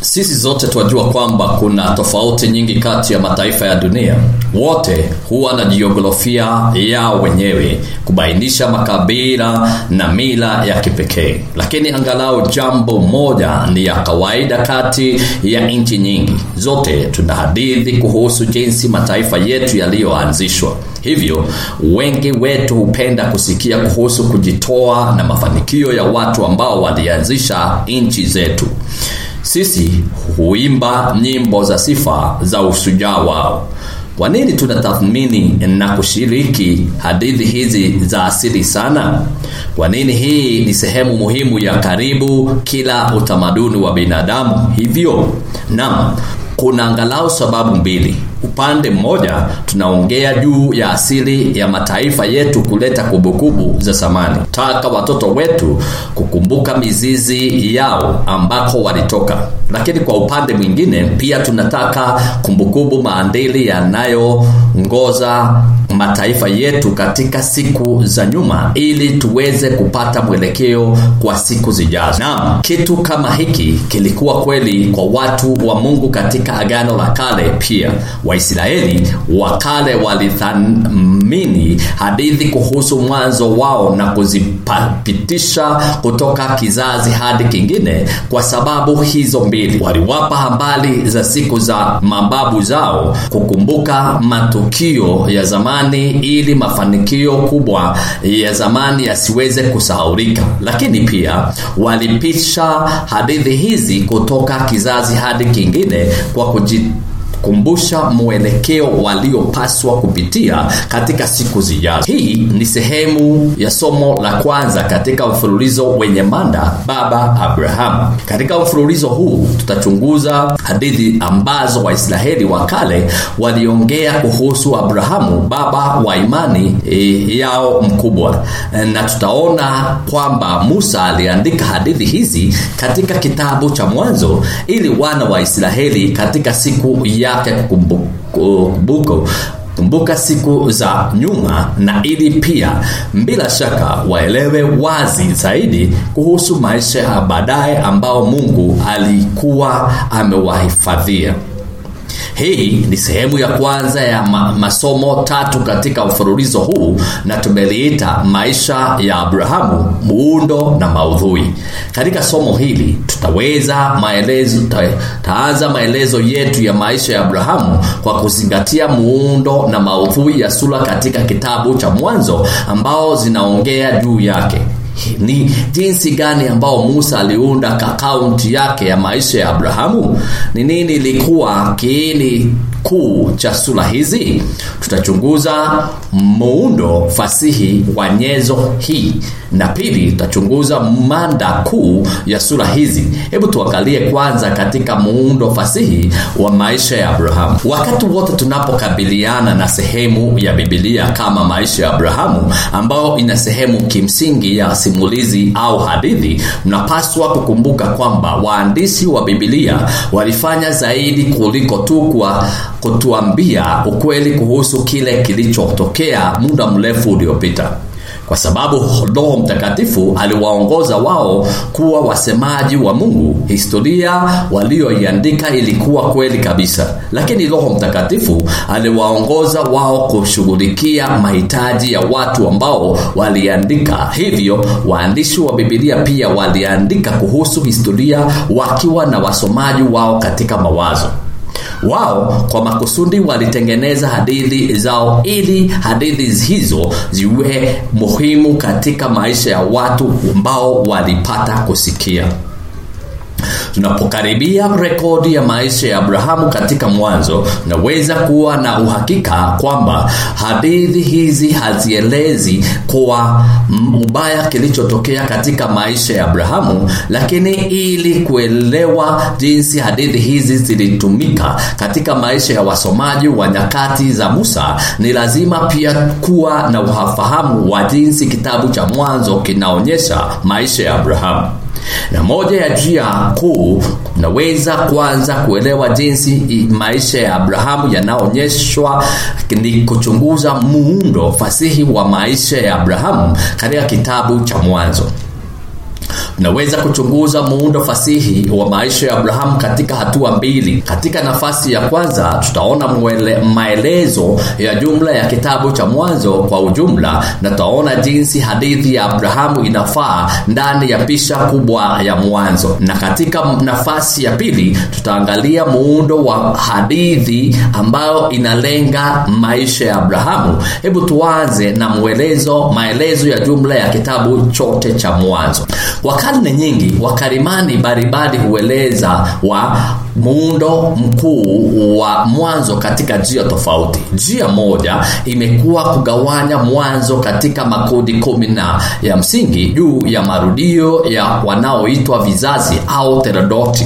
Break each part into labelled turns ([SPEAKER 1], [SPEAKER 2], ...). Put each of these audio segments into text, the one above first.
[SPEAKER 1] Sisi zote tunajua kwamba kuna tofauti nyingi kati ya mataifa ya dunia. Wote huwa na jiografia yao wenyewe kubainisha makabila na mila ya kipekee, lakini angalau jambo moja ni ya kawaida kati ya nchi nyingi. Zote tuna hadithi kuhusu jinsi mataifa yetu yaliyoanzishwa. Hivyo wengi wetu hupenda kusikia kuhusu kujitoa na mafanikio ya watu ambao walianzisha nchi zetu. Sisi huimba nyimbo za sifa za ushujaa wao. Kwa nini tunatathmini na kushiriki hadithi hizi za asili sana? Kwa nini hii ni sehemu muhimu ya karibu kila utamaduni wa binadamu hivyo? Naam, kuna angalau sababu mbili. Upande mmoja tunaongea juu ya asili ya mataifa yetu kuleta kumbukumbu za zamani. Taka watoto wetu kukumbuka mizizi yao ambako walitoka. Lakini kwa upande mwingine pia tunataka kumbukumbu maadili yanayoongoza mataifa yetu katika siku za nyuma ili tuweze kupata mwelekeo kwa siku zijazo. Naam, kitu kama hiki kilikuwa kweli kwa watu wa Mungu katika Agano la Kale pia. Waisraeli wa kale walithamini hadithi kuhusu mwanzo wao na kuzipitisha kutoka kizazi hadi kingine kwa sababu hizo mbili. Waliwapa habari za siku za mababu zao, kukumbuka matukio ya zamani ili mafanikio kubwa ya zamani yasiweze kusahaulika, lakini pia walipisha hadithi hizi kutoka kizazi hadi kingine kwa kuji kumbusha mwelekeo waliopaswa kupitia katika siku zijazo. Hii ni sehemu ya somo la kwanza katika mfululizo wenye mada Baba Abrahamu. Katika mfululizo huu tutachunguza hadithi ambazo Waisraeli wa kale waliongea kuhusu Abrahamu, baba wa imani e, yao mkubwa, na tutaona kwamba Musa aliandika hadithi hizi katika kitabu cha Mwanzo ili wana wa Israeli katika siku ya yake kumbuka kumbuka siku za nyuma na ili pia bila shaka waelewe wazi zaidi kuhusu maisha ya baadaye ambao Mungu alikuwa amewahifadhia. Hii ni sehemu ya kwanza ya ma masomo tatu katika mfululizo huu na tumeliita maisha ya Abrahamu, muundo na maudhui. Katika somo hili tutaweza maelezo taanza maelezo yetu ya maisha ya Abrahamu kwa kuzingatia muundo na maudhui ya sura katika kitabu cha Mwanzo ambao zinaongea juu yake ni jinsi gani ambao Musa aliunda akaunti yake ya maisha ya Abrahamu. Ni nini ilikuwa kiini kuu cha sura hizi? Tutachunguza muundo fasihi wa nyenzo hii, na pili tutachunguza mada kuu ya sura hizi. Hebu tuangalie kwanza katika muundo fasihi wa maisha ya Abrahamu. Wakati wote tunapokabiliana na sehemu ya Biblia kama maisha ya Abrahamu, ambayo ina sehemu kimsingi ya simulizi au hadithi, mnapaswa kukumbuka kwamba waandishi wa Biblia walifanya zaidi kuliko tu kwa kutuambia ukweli kuhusu kile kilichotokea muda mrefu uliopita kwa sababu Roho Mtakatifu aliwaongoza wao kuwa wasemaji wa Mungu. Historia walioiandika ilikuwa kweli kabisa, lakini Roho Mtakatifu aliwaongoza wao kushughulikia mahitaji ya watu ambao waliandika. Hivyo waandishi wa Biblia pia waliandika kuhusu historia wakiwa na wasomaji wao katika mawazo wao kwa makusudi walitengeneza hadithi zao ili hadithi hizo ziwe muhimu katika maisha ya watu ambao walipata kusikia tunapokaribia rekodi ya maisha ya abrahamu katika mwanzo naweza kuwa na uhakika kwamba hadithi hizi hazielezi kwa ubaya kilichotokea katika maisha ya abrahamu lakini ili kuelewa jinsi hadithi hizi zilitumika katika maisha ya wasomaji wa nyakati za musa ni lazima pia kuwa na ufahamu wa jinsi kitabu cha mwanzo kinaonyesha maisha ya abrahamu na moja ya njia kuu naweza kwanza kuelewa jinsi maisha ya abrahamu yanaonyeshwa ni kuchunguza muundo fasihi wa maisha ya abrahamu katika kitabu cha mwanzo tunaweza kuchunguza muundo fasihi wa maisha ya Abrahamu katika hatua mbili. Katika nafasi ya kwanza, tutaona mwele, maelezo ya jumla ya kitabu cha Mwanzo kwa ujumla, na tutaona jinsi hadithi ya Abrahamu inafaa ndani ya picha kubwa ya Mwanzo, na katika nafasi ya pili tutaangalia muundo wa hadithi ambayo inalenga maisha ya Abrahamu. Hebu tuanze na mwelezo, maelezo ya jumla ya kitabu chote cha Mwanzo. Kwa karne nyingi, wakarimani mbalimbali hueleza wa muundo mkuu wa Mwanzo katika njia tofauti. Njia moja imekuwa kugawanya Mwanzo katika makundi kumi na ya msingi juu ya marudio ya wanaoitwa vizazi au terodoti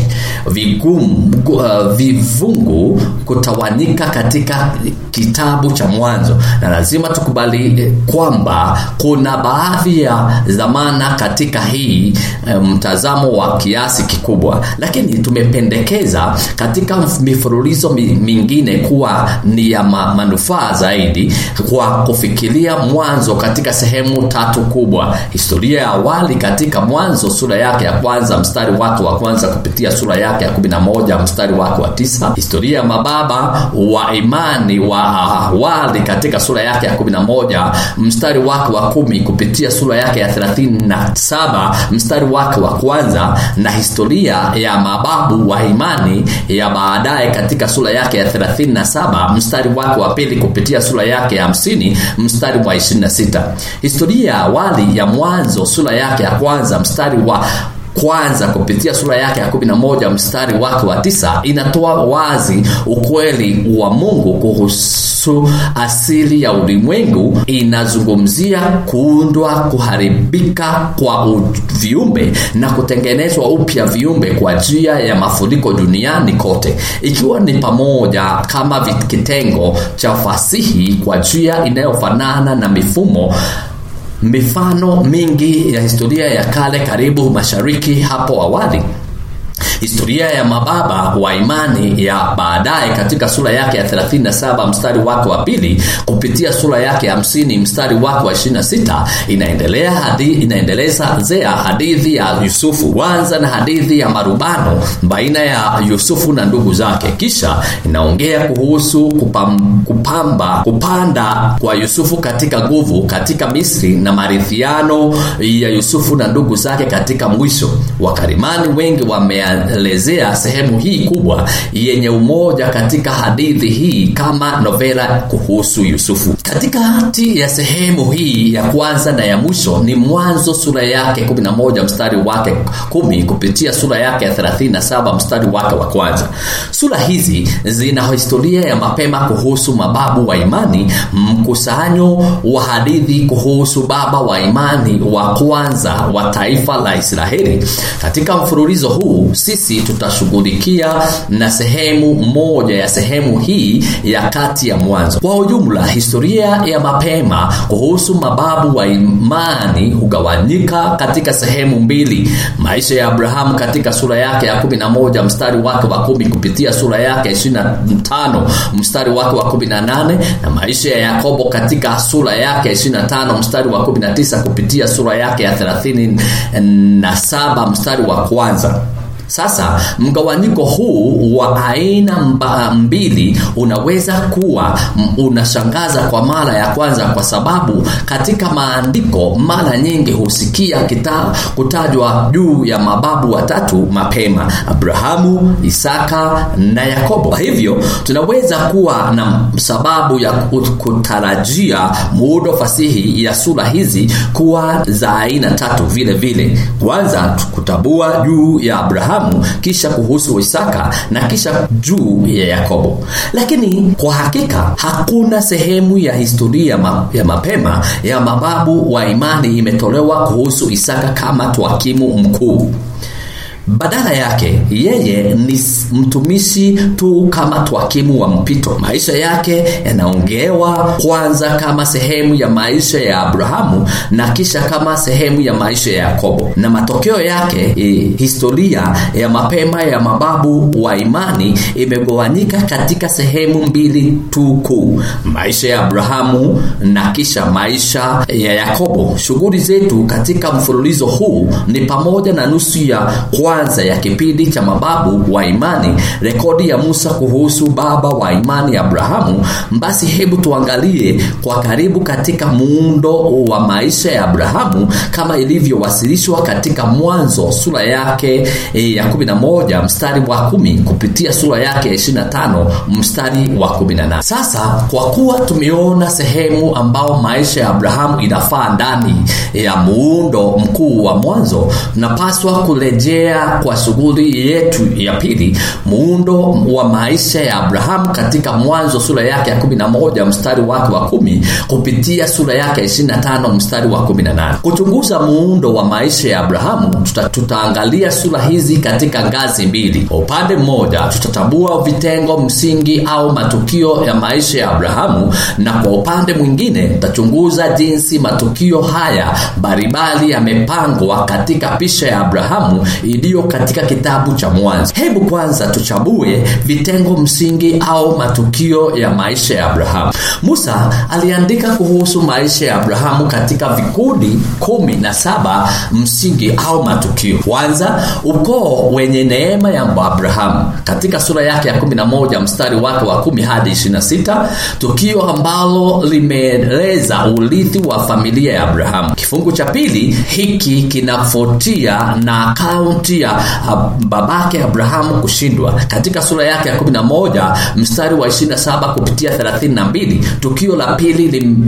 [SPEAKER 1] vigum, uh, vivungu kutawanyika katika kitabu cha Mwanzo, na lazima tukubali kwamba kuna baadhi ya zamana katika hii mtazamo um, wa kiasi kikubwa, lakini tumependekeza katika mifululizo mingine kuwa ni ya ma, manufaa zaidi kwa kufikiria Mwanzo katika sehemu tatu kubwa: historia ya awali katika Mwanzo sura yake ya kwanza mstari wake wa kwanza kupitia sura yake ya kumi na moja mstari wake wa tisa historia ya mababa wa imani wa awali katika sura yake ya kumi na moja mstari wake wa kumi kupitia sura yake ya thelathini na saba mstari wake wa kwanza na historia ya mababu wa imani ya baadaye katika sura yake ya 37 mstari wake wa pili kupitia sura yake ya 50 mstari wa 26 historia ya awali ya mwanzo sura yake ya kwanza mstari wa kwanza kupitia sura yake ya 11 mstari wake wa tisa inatoa wazi ukweli wa Mungu kuhusu asili ya ulimwengu. Inazungumzia kuundwa, kuharibika kwa viumbe na kutengenezwa upya viumbe kwa njia ya mafuriko duniani kote, ikiwa ni pamoja kama kitengo cha fasihi kwa njia inayofanana na mifumo mifano mingi ya historia ya kale karibu mashariki hapo awali historia ya mababa wa imani ya baadaye katika sura yake ya 37 mstari wake wa pili kupitia sura yake ya 50 mstari wake wa 26 inaendelea hadi inaendeleza zea hadithi ya Yusufu kwanza na hadithi ya marubano baina ya Yusufu na ndugu zake kisha inaongea kuhusu kupam, kupamba kupanda kwa Yusufu katika nguvu katika Misri na marithiano ya Yusufu na ndugu zake katika mwisho wakarimani wengi wame elezea sehemu hii kubwa yenye umoja katika hadithi hii kama novela kuhusu Yusufu. Katikati ya sehemu hii ya kwanza na ya mwisho ni Mwanzo sura yake 11 mstari wake kumi kupitia sura yake ya 37 mstari wake wa kwanza. Sura hizi zina historia ya mapema kuhusu mababu wa imani, mkusanyo wa hadithi kuhusu baba wa imani wa kwanza wa taifa la Israeli. Katika mfululizo huu sisi tutashughulikia na sehemu moja ya sehemu hii ya kati ya mwanzo. Kwa ujumla, historia ya mapema kuhusu mababu wa imani hugawanyika katika sehemu mbili: maisha ya Abrahamu katika sura yake ya 11 mstari wake wa kumi kupitia sura yake 25 mstari wake wa 18 na maisha ya Yakobo katika sura yake 25 mstari wa 19 kupitia sura yake ya 37 mstari wa kwanza. Sasa mgawanyiko huu wa aina mba, mbili unaweza kuwa unashangaza kwa mara ya kwanza, kwa sababu katika maandiko mara nyingi husikia kita, kutajwa juu ya mababu watatu mapema: Abrahamu, Isaka na Yakobo. Kwa hivyo tunaweza kuwa na sababu ya kutarajia muundo fasihi ya sura hizi kuwa za aina tatu vile vile. Kwanza kutabua juu ya Abrahamu kisha kuhusu Isaka na kisha juu ya Yakobo. Lakini kwa hakika hakuna sehemu ya historia ma, ya mapema ya mababu wa imani imetolewa kuhusu Isaka kama twakimu mkuu. badala yake yeye ni mtumishi tu kama twakimu wa mpito maisha yake yanaongewa kwanza kama sehemu ya maisha ya abrahamu na kisha kama sehemu ya maisha ya yakobo na matokeo yake e, historia ya mapema ya mababu wa imani imegawanyika katika sehemu mbili tu kuu maisha ya abrahamu na kisha maisha ya yakobo shughuli zetu katika mfululizo huu ni pamoja na nusu ya kwanza ya kipindi cha mababu wa imani rekodi ya musa kuhusu baba wa imani abrahamu basi hebu tuangalie kwa karibu katika muundo wa maisha ya abrahamu kama ilivyowasilishwa katika mwanzo sura yake e, ya 11 mstari wa 10 kupitia sura yake ya 25 mstari wa 18 sasa kwa kuwa tumeona sehemu ambao maisha ya abrahamu inafaa ndani ya muundo mkuu wa mwanzo tunapaswa kurejea kwa shughuli yetu ya pili muundo wa maisha ya abrahamu katika mwanzo sura yake ya 11 mstari wake wa 10 kupitia sura yake ya 25 mstari wa 18 kuchunguza muundo wa maisha ya abrahamu tuta, tutaangalia sura hizi katika ngazi mbili kwa upande mmoja tutatambua vitengo msingi au matukio ya maisha ya abrahamu na kwa upande mwingine tutachunguza jinsi matukio haya mbalimbali yamepangwa katika picha ya abrahamu iliyo katika kitabu cha mwanzo hebu kwanza tuchambue vitengo msingi au matukio ya maisha ya abrahamu musa aliandika kuhusu maisha ya abrahamu katika vikundi kumi na saba msingi au matukio kwanza ukoo wenye neema ya abrahamu katika sura yake ya 11 mstari wake wa 10 hadi 26 tukio ambalo limeeleza urithi wa familia ya abrahamu kifungu cha pili hiki kinafuatia na akaunti ya babake abrahamu kushindwa katika sura yake ya 11 mstari wa 27 kupitia 32 tukio la pili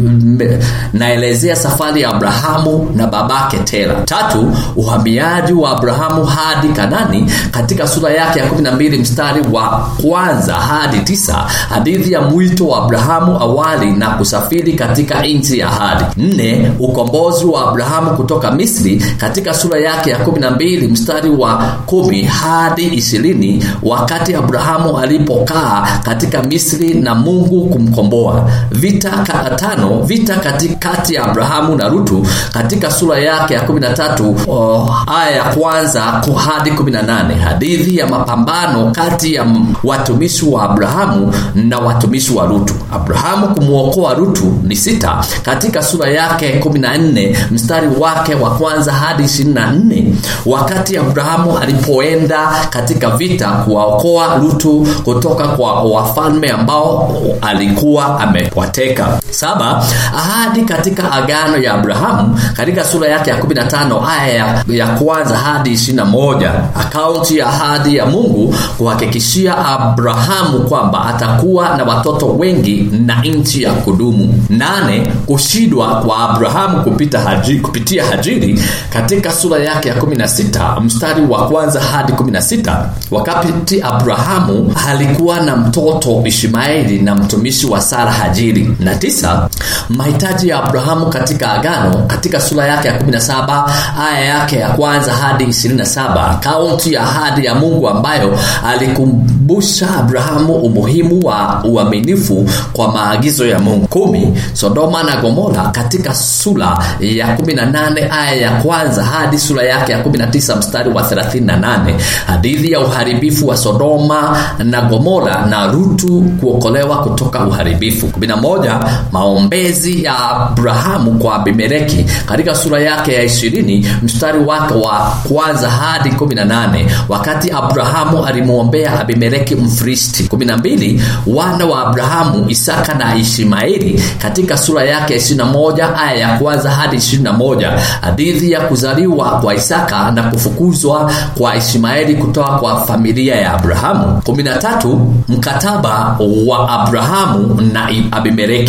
[SPEAKER 1] linaelezea safari ya abrahamu na babake tera tatu uhamiaji wa abrahamu hadi kanani katika sura yake ya 12 mstari wa kwanza hadi tisa hadithi ya mwito wa abrahamu awali na kusafiri katika nchi ya ahadi nne ukombozi wa abrahamu kutoka misri katika sura yake ya 12 mstari wa 10 hadi 20 wakati abrahamu alipokaa katika misri na mungu kumkomboa vita tano vita katikati ya abrahamu na rutu katika sura yake ya 13 oh, aya ya kwanza hadi 18 hadithi ya mapambano kati ya watumishi wa abrahamu na watumishi wa rutu abrahamu kumwokoa rutu ni sita katika sura yake 14 mstari wake wa kwanza hadi 24 wakati abrahamu alipoenda katika vita kuwaokoa rutu kutoka kwa wafalme ambao alikuwa amewateka saba ahadi katika agano ya abrahamu katika sura yake ya 15 aya ya, ya kwanza hadi 21 akaunti ya ahadi ya mungu kuhakikishia abrahamu kwamba atakuwa na watoto wengi na nchi ya kudumu nane kushindwa kwa abrahamu kupita haji, kupitia hajiri katika sura yake ya 16 mstari wa kwanza hadi 16 wakati abrahamu alikuwa na mtoto ishmaeli na mtumishi wa sara hajiri na tisa mahitaji ya abrahamu katika agano katika sura yake ya 17 aya yake ya kwanza hadi 27 akaunti ya ahadi ya mungu ambayo alikumbusha abrahamu umuhimu wa uaminifu kwa maagizo ya mungu kumi sodoma na gomora katika sura ya 18 aya ya kwanza hadi sura yake ya 19 mstari wa 38 hadithi ya uharibifu wa sodoma na gomora na rutu kuokolewa kutoka uharibifu 11 maombezi ya abrahamu kwa abimeleki katika sura yake ya 20 mstari wake wa kwanza hadi 18 wakati abrahamu alimwombea abimeleki mfristi 12 wana wa abrahamu isaka na ishmaeli katika sura yake ya 21 aya ya kwanza hadi 21 hadithi ya kuzaliwa kwa isaka na kufukuzwa kwa ishmaeli kutoka kwa familia ya abrahamu 13 mkataba wa abrahamu na abimeleki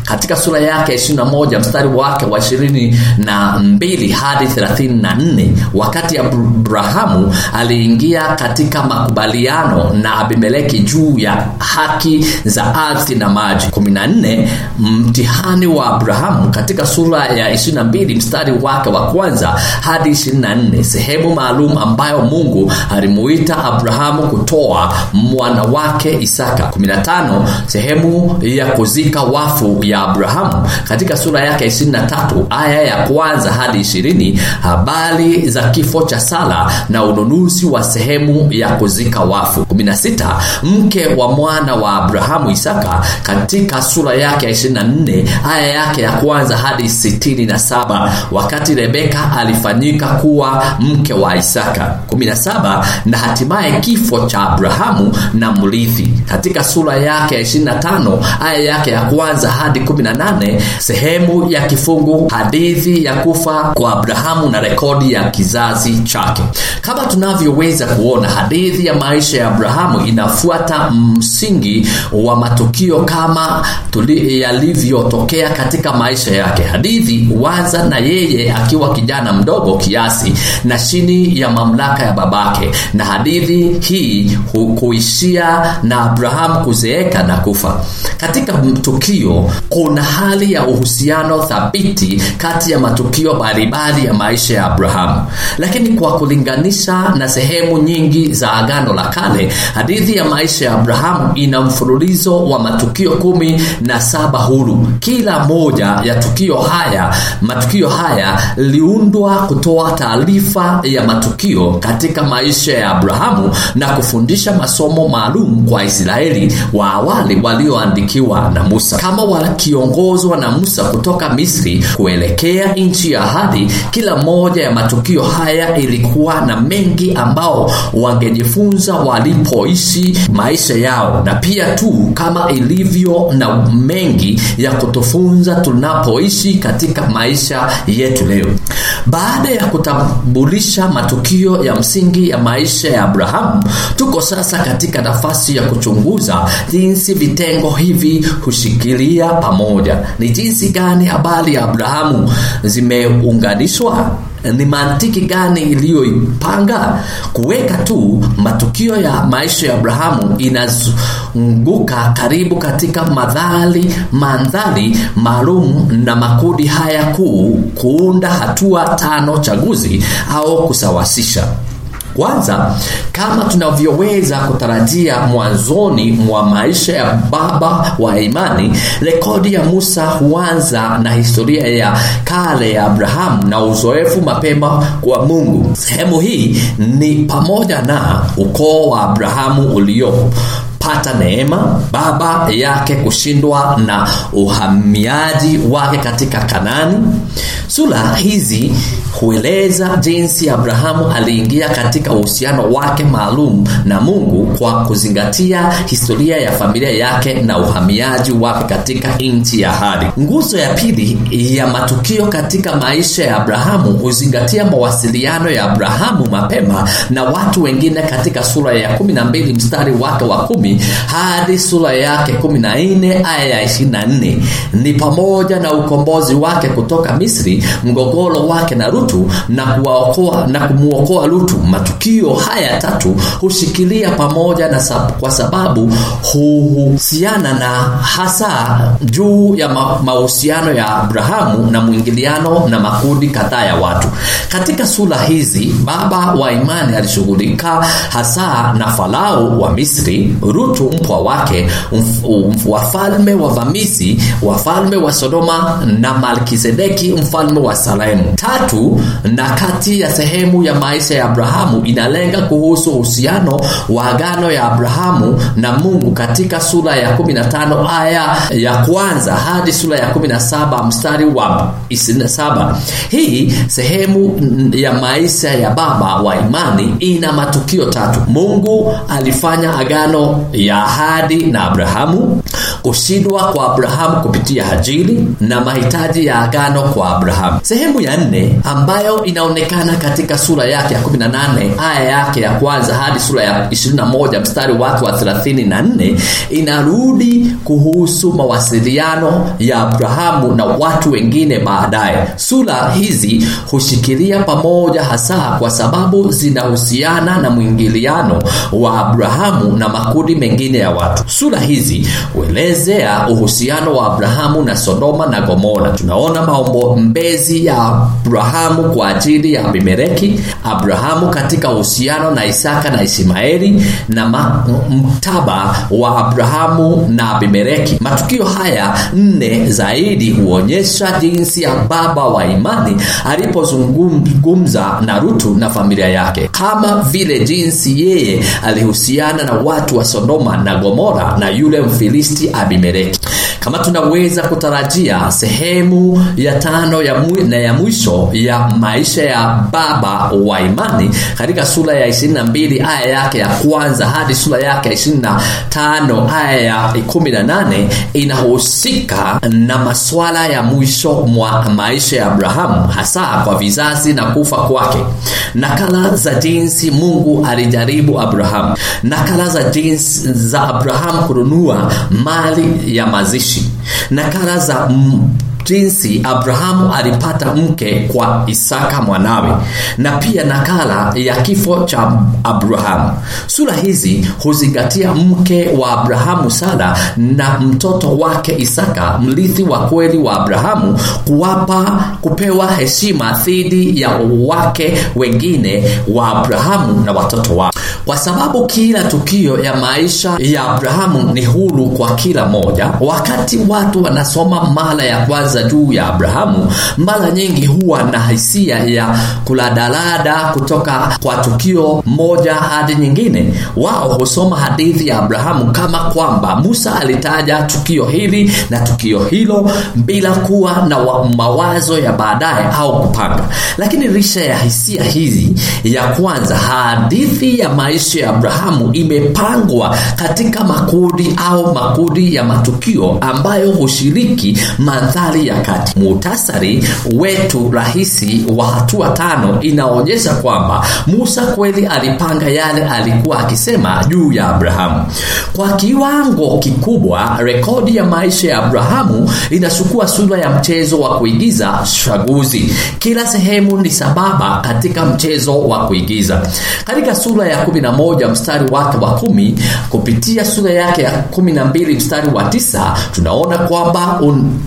[SPEAKER 1] katika sura yake ya 21 mstari wake wa 22 hadi 34 wakati abrahamu aliingia katika makubaliano na abimeleki juu ya haki za ardhi na maji 14 mtihani wa abrahamu katika sura ya 22 mstari wake wa kwanza hadi 24 sehemu maalum ambayo mungu alimuita abrahamu kutoa mwana wake isaka 15 sehemu ya kuzika wafu ya abrahamu katika sura yake 23 aya ya kwanza hadi 20 habari za kifo cha sala na ununuzi wa sehemu ya kuzika wafu 16 mke wa mwana wa abrahamu isaka katika sura yake ya 24 aya yake ya kwanza hadi 67 wakati rebeka alifanyika kuwa mke wa isaka 17 na hatimaye kifo cha abrahamu na mrithi katika sura yake ya 25 aya yake ya kwanza hadi 18 sehemu ya kifungu hadithi ya kufa kwa abrahamu na rekodi ya kizazi chake kama tunavyoweza kuona hadithi ya maisha ya abrahamu inafuata msingi wa matukio kama yalivyotokea katika maisha yake hadithi waza na yeye akiwa kijana mdogo kiasi na chini ya mamlaka ya babake na hadithi hii kuishia na abrahamu kuzeeka na kufa katika tukio kuna hali ya uhusiano thabiti kati ya matukio mbalimbali ya maisha ya abrahamu lakini kwa kulinganisha na sehemu nyingi za agano la kale hadithi ya maisha ya abrahamu ina mfululizo wa matukio kumi na saba huru kila moja ya tukio haya matukio haya liundwa kutoa taarifa ya matukio katika maisha ya abrahamu na kufundisha masomo maalum kwa israeli wa awali walioandikiwa na musa kama wakiongozwa na musa kutoka misri kuelekea nchi ya ahadi kila moja ya matukio haya ilikuwa na mengi ambao wangejifunza walipoishi maisha yao na pia tu kama ilivyo na mengi ya kutufunza tunapoishi katika maisha yetu leo baada ya kutambulisha matukio ya msingi ya maisha ya abrahamu tuko sasa katika nafasi ya kuchunguza jinsi vitengo hivi hushikilia pamoja ni jinsi gani habari ya abrahamu zimeunganishwa ni mantiki gani iliyoipanga kuweka tu matukio ya maisha ya abrahamu inazunguka karibu katika madhali mandhari maalum na makundi haya kuu kuunda hatua tano chaguzi au kusawasisha kwanza kama tunavyoweza kutarajia mwanzoni mwa maisha ya baba wa imani rekodi ya musa huanza na historia ya kale ya abrahamu na uzoefu mapema kwa mungu sehemu hii ni pamoja na ukoo wa abrahamu uliopo pata neema baba yake kushindwa na uhamiaji wake katika kanani sura hizi hueleza jinsi abrahamu aliingia katika uhusiano wake maalum na mungu kwa kuzingatia historia ya familia yake na uhamiaji wake katika nchi ya hadi nguzo ya pili ya matukio katika maisha ya abrahamu huzingatia mawasiliano ya abrahamu mapema na watu wengine katika sura ya 12 mstari wake wa kumi hadi sura yake 14 aya ya 24 ni pamoja na ukombozi wake kutoka misri mgogoro wake na rutu na kuwaokoa na kumwokoa lutu matukio haya tatu hushikilia pamoja na sab, kwa sababu huhusiana na hasa juu ya ma, mahusiano ya abrahamu na mwingiliano na makundi kadhaa ya watu katika sura hizi baba wa imani alishughulika hasa na farao wa misri rutu mpwa wake wafalme wavamizi wafalme wa sodoma na malkizedeki mfalme wa salemu tatu na kati ya sehemu ya maisha ya abrahamu inalenga kuhusu uhusiano wa agano ya abrahamu na mungu katika sura ya 15 aya ya kwanza hadi sura ya 17 mstari wa 27 hii sehemu ya maisha ya baba wa imani ina matukio tatu mungu alifanya agano ya ahadi na abrahamu kushindwa kwa abrahamu kupitia hajili na mahitaji ya agano kwa abrahamu Abrahamu. Sehemu ya nne ambayo inaonekana katika sura yake ya 18 aya yake ya kwanza hadi sura ya 21 mstari wake wa 34 inarudi kuhusu mawasiliano ya Abrahamu na watu wengine baadaye. Sura hizi hushikilia pamoja hasa kwa sababu zinahusiana na mwingiliano wa Abrahamu na makundi mengine ya watu. Sura hizi huelezea uhusiano wa Abrahamu na Sodoma na Gomora. Tunaona maombezi ya Abrahamu kwa ajili ya Abimeleki, Abrahamu katika uhusiano na Isaka na Ishmaeli na mktaba wa Abrahamu na Abimeleki. Matukio haya nne zaidi huonyesha jinsi ya baba wa imani alipozungumza na Rutu na familia yake, kama vile jinsi yeye alihusiana na watu wa Sodoma na Gomora na yule Mfilisti Abimeleki. Kama tunaweza kutarajia, sehemu ya tano ya mwi, na ya mwisho ya maisha ya baba wa imani katika sura ya 22 aya yake ya kwanza hadi sura yake ya 25 aya ya 18 inahusika na masuala ya mwisho mwa maisha ya Abrahamu, hasa kwa vizazi na kufa kwake, nakala za jinsi Mungu alijaribu Abrahamu, nakala za jinsi za Abrahamu kununua mali ya mazishi, nakala za mm, jinsi Abrahamu alipata mke kwa Isaka mwanawe na pia nakala ya kifo cha Abrahamu. Sura hizi huzingatia mke wa Abrahamu Sara na mtoto wake Isaka, mrithi wa kweli wa Abrahamu, kuwapa kupewa heshima dhidi ya wake wengine wa Abrahamu na watoto wao, kwa sababu kila tukio ya maisha ya Abrahamu ni huru kwa kila moja. Wakati watu wanasoma mara ya kwanza juu ya Abrahamu, mara nyingi huwa na hisia ya kuladalada kutoka kwa tukio moja hadi nyingine. Wao husoma hadithi ya Abrahamu kama kwamba Musa alitaja tukio hili na tukio hilo bila kuwa na mawazo ya baadaye au kupanga. Lakini licha ya hisia hizi, ya kwanza, hadithi ya maisha ya Abrahamu imepangwa katika makundi au makundi ya matukio ambayo hushiriki mandhari ya kati. Muhtasari wetu rahisi wa hatua tano inaonyesha kwamba Musa kweli alipanga yale alikuwa akisema juu ya Abrahamu. Kwa kiwango kikubwa, rekodi ya maisha ya Abrahamu inachukua sura ya mchezo wa kuigiza chaguzi. Kila sehemu ni sababa katika mchezo wa kuigiza. Katika sura ya 11 mstari wake wa kumi kupitia sura yake ya 12 mstari wa tisa tunaona kwamba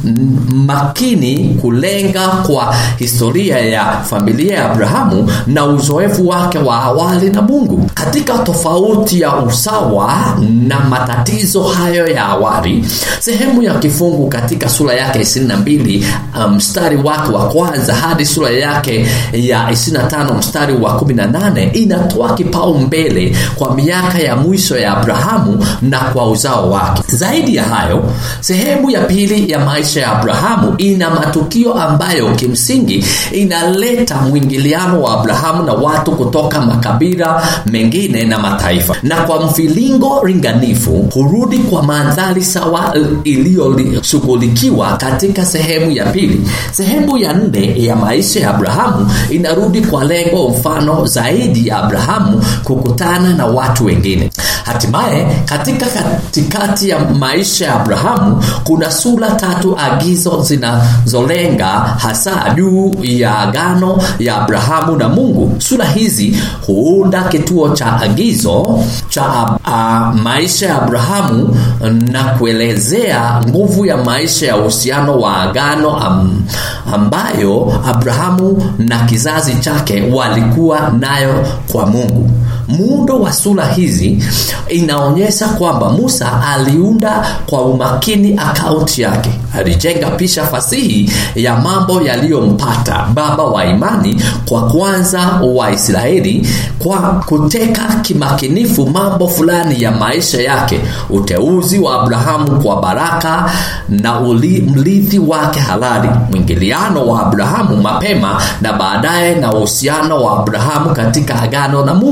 [SPEAKER 1] makini kulenga kwa historia ya familia ya Abrahamu na uzoefu wake wa awali na Mungu. Katika tofauti ya usawa na matatizo hayo ya awali, sehemu ya kifungu katika sura yake 22 mstari um, wake wa kwanza hadi sura yake ya 25 mstari wa 18 inatoa kipaumbele kwa miaka ya mwisho ya Abrahamu na kwa uzao wake. Zaidi ya hayo, sehemu ya pili ya maisha ya Abrahamu ina matukio ambayo kimsingi inaleta mwingiliano wa Abrahamu na watu kutoka makabila mengine na mataifa, na kwa mvilingo ringanifu hurudi kwa mandhari sawa iliyoshughulikiwa katika sehemu ya pili. Sehemu ya nne ya maisha ya Abrahamu inarudi kwa lengo mfano zaidi ya Abrahamu kukutana na watu wengine. Hatimaye katika katikati ya maisha ya Abrahamu kuna sura tatu agizo zinazolenga hasa juu ya agano ya Abrahamu na Mungu. Sura hizi huunda kituo cha agizo cha a, maisha ya Abrahamu na kuelezea nguvu ya maisha ya uhusiano wa agano am, ambayo Abrahamu na kizazi chake walikuwa nayo kwa Mungu. Muundo wa sura hizi inaonyesha kwamba Musa aliunda kwa umakini akaunti yake. Alijenga picha fasihi ya mambo yaliyompata baba wa imani kwa kwanza wa Israeli kwa kuteka kimakinifu mambo fulani ya maisha yake, uteuzi wa Abrahamu kwa baraka na uli, mrithi wake halali, mwingiliano wa Abrahamu mapema na baadaye na uhusiano wa Abrahamu katika agano na Mungu.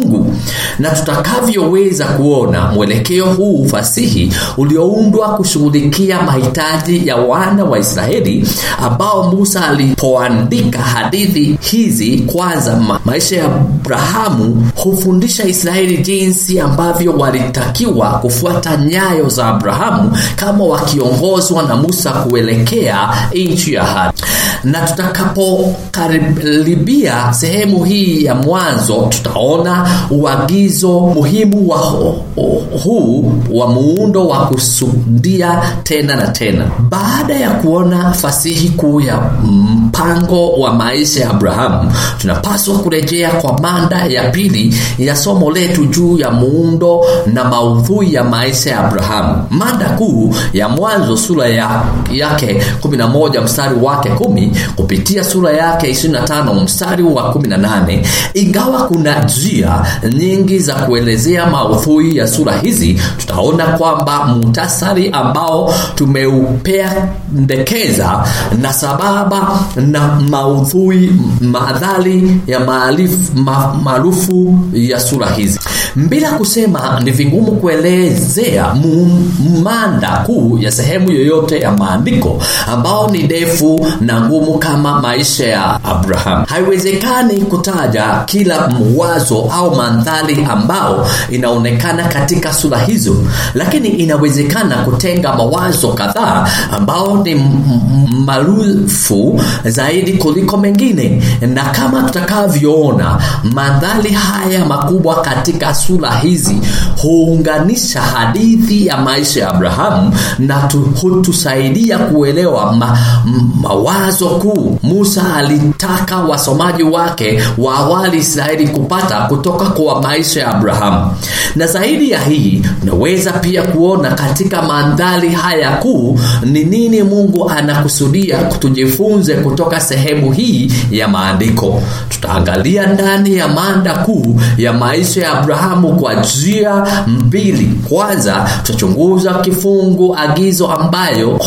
[SPEAKER 1] na tutakavyoweza kuona mwelekeo huu fasihi ulioundwa kushughulikia mahitaji ya wana wa Israeli ambao Musa alipoandika hadithi hizi kwanza ma maisha ya Abrahamu hufundisha Israeli jinsi ambavyo walitakiwa kufuata nyayo za Abrahamu kama wakiongozwa na Musa kuelekea nchi ya ahadi. Na tutakapokaribia sehemu hii ya mwanzo, tutaona uagizo muhimu wa huu wa muundo wa kusudia tena na tena. Baada ya kuona fasihi kuu ya mpango wa maisha ya Abrahamu, tunapaswa kurejea kwa mada ya pili ya somo letu juu ya muundo na maudhui ya maisha ya Abrahamu. Mada kuu ya Mwanzo sura ya, yake 11 mstari wake kumi kupitia sura yake 25 mstari wa 18. Ingawa kuna njia nyingi za kuelezea maudhui ya sura hizi, tutaona kwamba muhtasari ambao tumeupendekeza na sababa na maudhui madhali ya maarufu ya sura hizi. Bila kusema, ni vigumu kuelezea mada kuu ya sehemu yoyote ya maandiko ambao ni ndefu na ngumu kama maisha ya Abraham. Haiwezekani kutaja kila mwazo au mandhari ambao inaonekana katika sura hizo, lakini inawezekana kutenga mawazo kadhaa ambao ni maarufu zaidi kuliko mengine, na kama tutakavyoona, mandhari haya makubwa katika sura hizi huunganisha hadithi ya maisha ya Abrahamu na hutusaidia kuelewa ma, mawazo kuu Musa alitaka wasomaji wake wa awali Israeli kupata kutoka kwa maisha ya Abrahamu. Na zaidi ya hii, unaweza pia kuona katika mandhari haya kuu ni nini Mungu anakusudia tujifunze kutoka sehemu hii ya maandiko. Tutaangalia ndani ya mada kuu ya maisha ya Abrahamu kwa njia mbili. Kwanza, tutachunguza kifungu agizo ambayo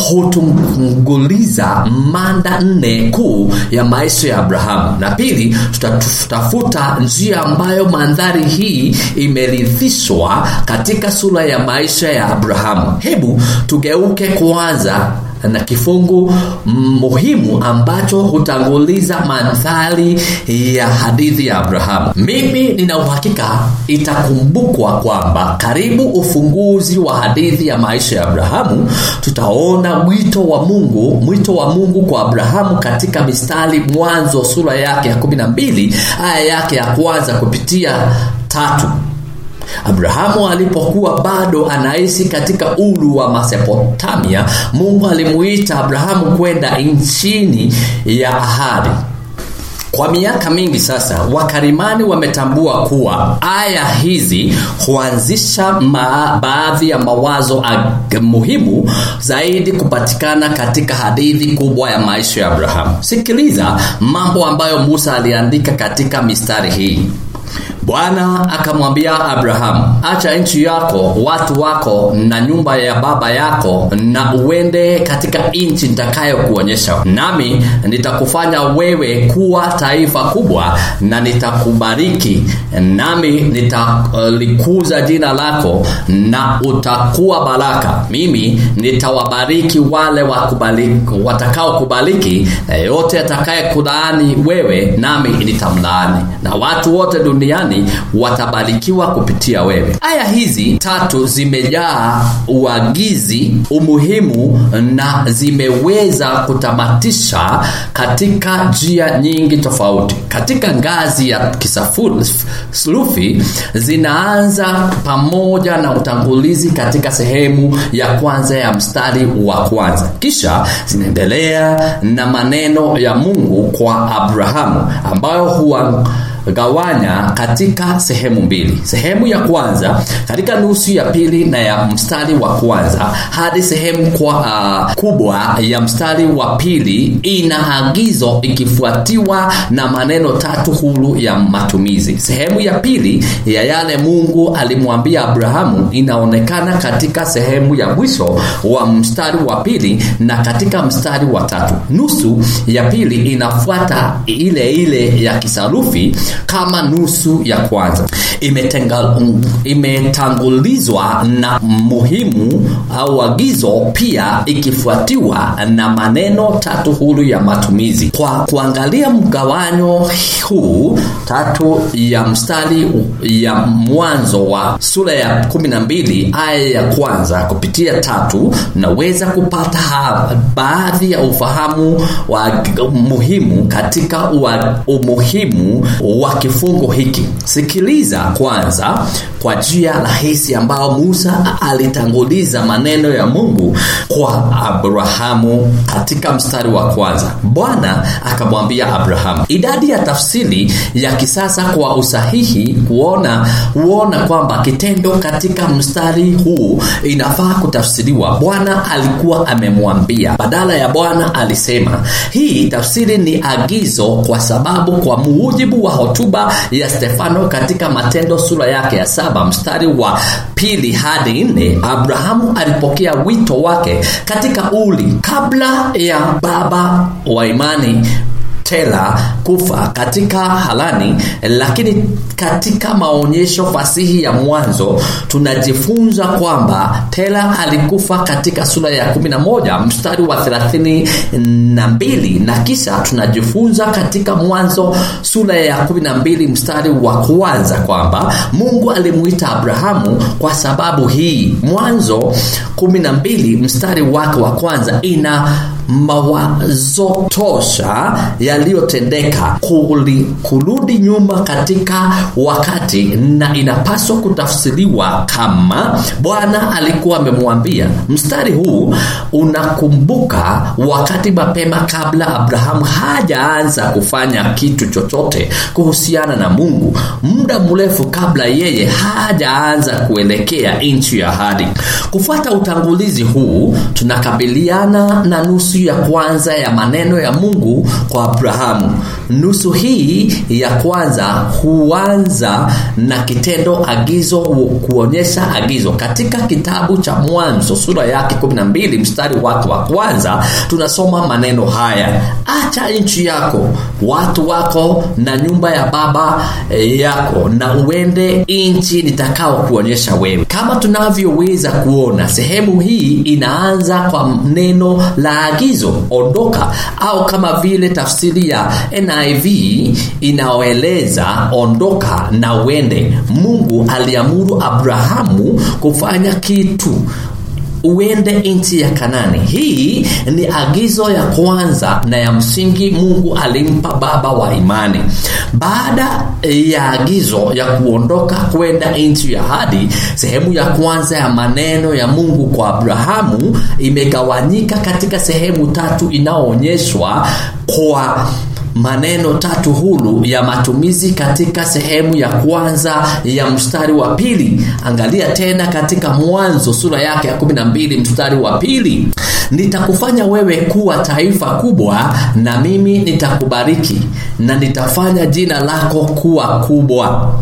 [SPEAKER 1] hutunguliza mada nne kuu ya maisha ya Abrahamu, na pili, tutatafuta njia ambayo mandhari hii imerithishwa katika sura ya maisha ya Abrahamu. Hebu tugeuke kwanza na kifungu muhimu ambacho hutanguliza mandhari ya hadithi ya Abrahamu. Mimi nina uhakika itakumbukwa kwamba karibu ufunguzi wa hadithi ya maisha ya Abrahamu, tutaona mwito wa Mungu, mwito wa Mungu kwa Abrahamu katika mistari Mwanzo sura yake ya 12 aya yake ya kwanza kupitia tatu. Abrahamu alipokuwa bado anaishi katika ulu wa Mesopotamia, Mungu alimuita Abrahamu kwenda nchini ya ahadi. Kwa miaka mingi sasa, wakarimani wametambua kuwa aya hizi huanzisha baadhi ya mawazo muhimu zaidi kupatikana katika hadithi kubwa ya maisha ya Abrahamu. Sikiliza mambo ambayo Musa aliandika katika mistari hii. Bwana akamwambia Abrahamu, acha nchi yako, watu wako na nyumba ya baba yako, na uende katika nchi nitakayokuonyesha, nami nitakufanya wewe kuwa taifa kubwa, na nitakubariki, nami nitalikuza jina lako, na utakuwa baraka. Mimi nitawabariki wale watakaokubariki, na yote atakayekulaani wewe, nami nitamlaani, na watu wote duniani watabarikiwa kupitia wewe. Aya hizi tatu zimejaa uagizi, umuhimu na zimeweza kutamatisha katika njia nyingi tofauti. Katika ngazi ya kisulufi zinaanza pamoja na utangulizi katika sehemu ya kwanza ya mstari wa kwanza, kisha zinaendelea na maneno ya Mungu kwa Abrahamu ambayo huwa gawanya katika sehemu mbili. Sehemu ya kwanza katika nusu ya pili na ya mstari wa kwanza hadi sehemu kwa uh, kubwa ya mstari wa pili ina agizo ikifuatiwa na maneno tatu huru ya matumizi. Sehemu ya pili ya yale Mungu alimwambia Abrahamu inaonekana katika sehemu ya mwisho wa mstari wa pili na katika mstari wa tatu. Nusu ya pili inafuata ile ile ya kisarufi kama nusu ya kwanza imetenga, imetangulizwa na muhimu au agizo pia ikifuatiwa na maneno tatu huru ya matumizi kwa kuangalia mgawanyo huu tatu ya mstari ya mwanzo wa sura ya 12 aya ya kwanza kupitia tatu naweza kupata baadhi ya ufahamu wa muhimu katika wa, umuhimu wa kifungo hiki sikiliza kwanza kwa njia rahisi ambao musa alitanguliza maneno ya mungu kwa abrahamu katika mstari wa kwanza bwana akamwambia abrahamu idadi ya tafsiri ya kisasa kwa usahihi kuona huona kwamba kitendo katika mstari huu inafaa kutafsiriwa bwana alikuwa amemwambia badala ya bwana alisema hii tafsiri ni agizo kwa sababu kwa mujibu wa hotuba ya stefano katika matendo sura yake ya saba mstari wa pili hadi nne abrahamu alipokea wito wake katika uli kabla ya baba wa imani tela kufa katika halani lakini katika maonyesho fasihi ya mwanzo tunajifunza kwamba tela alikufa katika sura ya 11 mstari wa 32 na kisha tunajifunza katika mwanzo sura ya 12 mstari wa kwanza kwamba mungu alimuita abrahamu kwa sababu hii mwanzo 12 mstari wake wa kwanza ina mawazo tosha yaliyotendeka kurudi nyuma katika wakati na inapaswa kutafsiriwa kama bwana alikuwa amemwambia mstari huu unakumbuka wakati mapema kabla abrahamu hajaanza kufanya kitu chochote kuhusiana na mungu muda mrefu kabla yeye hajaanza kuelekea nchi ya ahadi kufuata utangulizi huu tunakabiliana na nusu ya kwanza ya maneno ya mungu kwa abrahamu nusu hii ya kwanza huanza na kitendo agizo kuonyesha agizo katika kitabu cha mwanzo sura yake 12 mstari wake wa kwanza tunasoma maneno haya acha nchi yako watu wako na nyumba ya baba yako na uende nchi nitakao kuonyesha wewe kama tunavyoweza kuona sehemu hii inaanza kwa neno la agizo ondoka au kama vile tafsiri ya niv inaoeleza ondoka na uende mungu aliamuru abrahamu kufanya kitu uende nchi ya kanani hii ni agizo ya kwanza na ya msingi mungu alimpa baba wa imani baada ya agizo ya kuondoka kwenda nchi ya hadi sehemu ya kwanza ya maneno ya mungu kwa abrahamu imegawanyika katika sehemu tatu inayoonyeshwa kwa maneno tatu huru ya matumizi katika sehemu ya kwanza ya mstari wa pili angalia tena katika mwanzo sura yake ya 12 mstari wa pili nitakufanya wewe kuwa taifa kubwa na mimi nitakubariki na nitafanya jina lako kuwa kubwa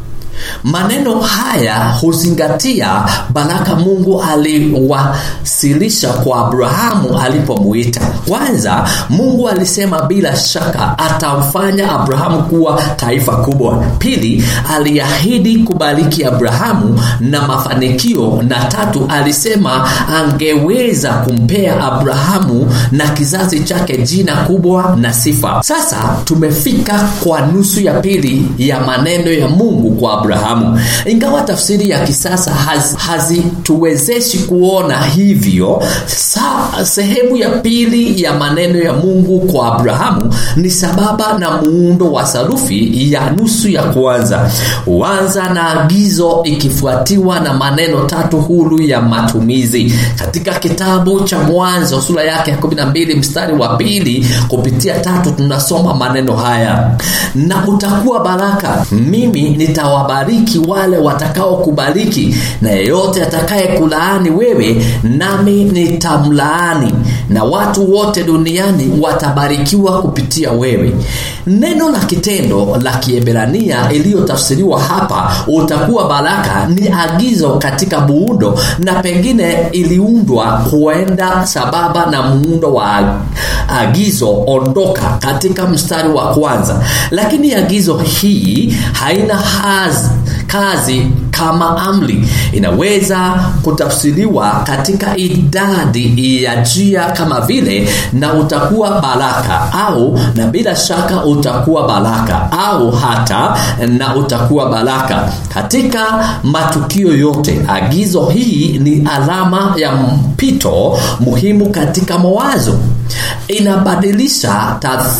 [SPEAKER 1] maneno haya huzingatia baraka mungu aliwasilisha kwa abrahamu alipomuita kwanza mungu alisema bila shaka atamfanya abrahamu kuwa taifa kubwa pili aliahidi kubariki abrahamu na mafanikio na tatu alisema angeweza kumpea abrahamu na kizazi chake jina kubwa na sifa sasa tumefika kwa nusu ya pili ya maneno ya mungu kwa abrahamu ingawa tafsiri ya kisasa hazituwezeshi hazi kuona hivyo sa, sehemu ya pili ya maneno ya mungu kwa abrahamu ni sababa na muundo wa sarufi ya nusu ya kwanza huanza na agizo ikifuatiwa na maneno tatu huru ya matumizi katika kitabu cha mwanzo sura yake ya 12 mstari wa pili kupitia tatu tunasoma maneno haya na utakuwa baraka mimi nitawabariki nitawabariki wale watakao kubariki na yeyote atakaye kulaani wewe nami nitamlaani na watu wote duniani watabarikiwa kupitia wewe neno la kitendo la kiebrania iliyotafsiriwa hapa utakuwa baraka ni agizo katika muundo na pengine iliundwa kuenda sababa na muundo wa agizo ondoka katika mstari wa kwanza lakini agizo hii haina haz, kazi kama amri inaweza kutafsiriwa katika idadi ya njia kama vile na utakuwa baraka au na bila shaka utakuwa baraka au hata na utakuwa baraka katika matukio yote agizo hii ni alama ya mpito muhimu katika mawazo inabadilisha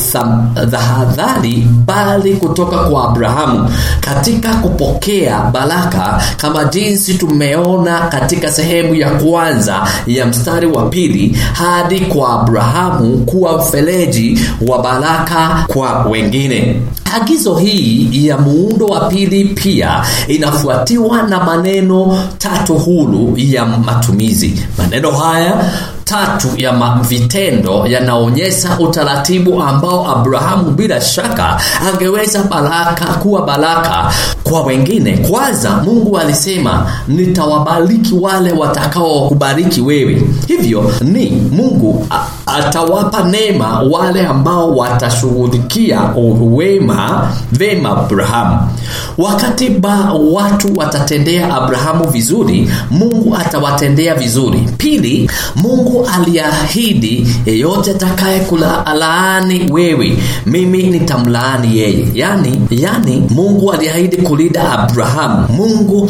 [SPEAKER 1] tahadhari bali kutoka kwa abrahamu katika kupokea baraka kama jinsi tumeona katika sehemu ya kwanza ya mstari wa pili hadi kwa abrahamu kuwa mfereji wa baraka kwa wengine agizo hii ya muundo wa pili pia inafuatiwa na maneno tatu huru ya matumizi maneno haya tatu ya vitendo yanaonyesha utaratibu ambao abrahamu bila shaka angeweza baraka kuwa baraka kwa wengine kwanza mungu alisema nitawabariki wale watakao kubariki wewe hivyo ni mungu atawapa neema wale ambao watashughulikia wema vema abrahamu wakati ba watu watatendea abrahamu vizuri mungu atawatendea vizuri pili mungu aliahidi yeyote atakaye kulaani wewe mimi nitamlaani yeye yani yani mungu aliahidi kulinda abrahamu mungu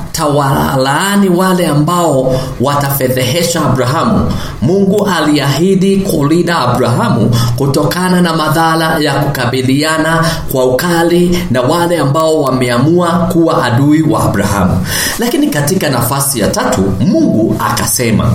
[SPEAKER 1] atawalaani wale ambao watafedhehesha abrahamu mungu aliahidi kulinda abrahamu kutokana na madhara ya kukabiliana kwa ukali na wale ambao wameamua kuwa adui wa abrahamu lakini katika nafasi ya tatu mungu akasema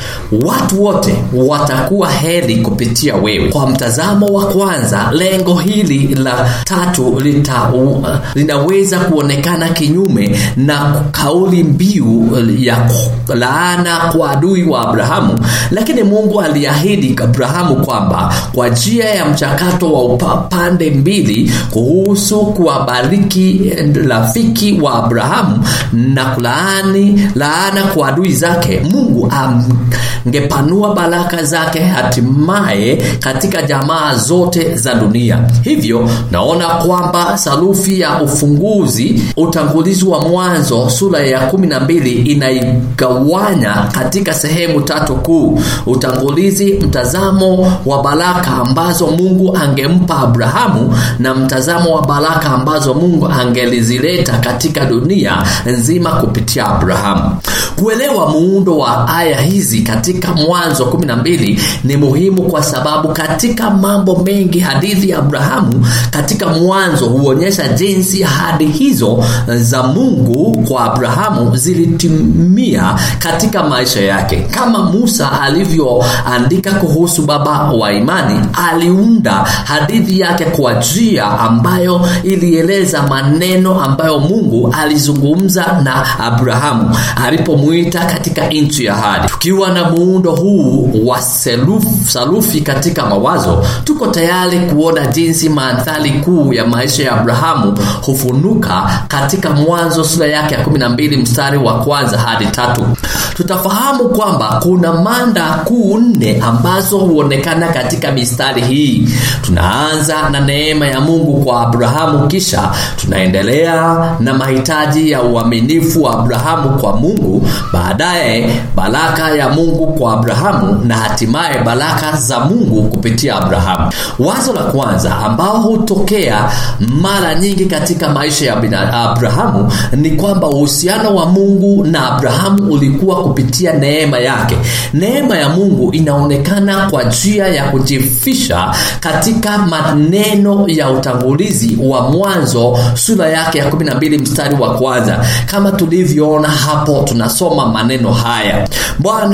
[SPEAKER 1] watu wote watakuwa heri kupitia wewe kwa mtazamo wa kwanza lengo hili la tatu lita, uh, linaweza kuonekana kinyume na kauli mbiu ya laana kwa adui wa abrahamu lakini mungu aliahidi abrahamu kwamba kwa njia ya mchakato wa pande mbili kuhusu kuwabariki rafiki wa abrahamu na kulaani laana kwa adui zake mungu am, ngepanua baraka zake hatimaye katika jamaa zote za dunia hivyo naona kwamba sarufi ya ufunguzi utangulizi wa mwanzo sura ya 12 inaigawanya katika sehemu tatu kuu utangulizi mtazamo wa baraka ambazo mungu angempa abrahamu na mtazamo wa baraka ambazo mungu angelizileta katika dunia nzima kupitia abrahamu kuelewa muundo wa aya hizi katika mwanzo 12 ni muhimu kwa sababu katika mambo mengi hadithi ya abrahamu katika mwanzo huonyesha jinsi ahadi hizo za mungu kwa abrahamu zilitimia katika maisha yake kama musa alivyoandika kuhusu baba wa imani aliunda hadithi yake kwa njia ambayo ilieleza maneno ambayo mungu alizungumza na abrahamu alipomwita katika nchi ya hadi tukiwa na muundo huu wa seluf, sarufi katika mawazo tuko tayari kuona jinsi mandhari kuu ya maisha ya abrahamu hufunuka katika mwanzo sura yake ya 12 mstari wa kwanza hadi tatu tutafahamu kwamba kuna manda kuu nne ambazo huonekana katika mistari hii tunaanza na neema ya mungu kwa abrahamu kisha tunaendelea na mahitaji ya uaminifu wa abrahamu kwa mungu baadaye baraka ya mungu kwa abrahamu na hatimaye baraka za mungu kupitia abrahamu wazo la kwanza ambao hutokea mara nyingi katika maisha ya abrahamu ni kwamba uhusiano wa mungu na abrahamu ulikuwa kupitia neema yake neema ya mungu inaonekana kwa njia ya kujifisha katika maneno ya utangulizi wa mwanzo sura yake ya 12 mstari wa kwanza kama tulivyoona hapo tunasoma maneno haya bwana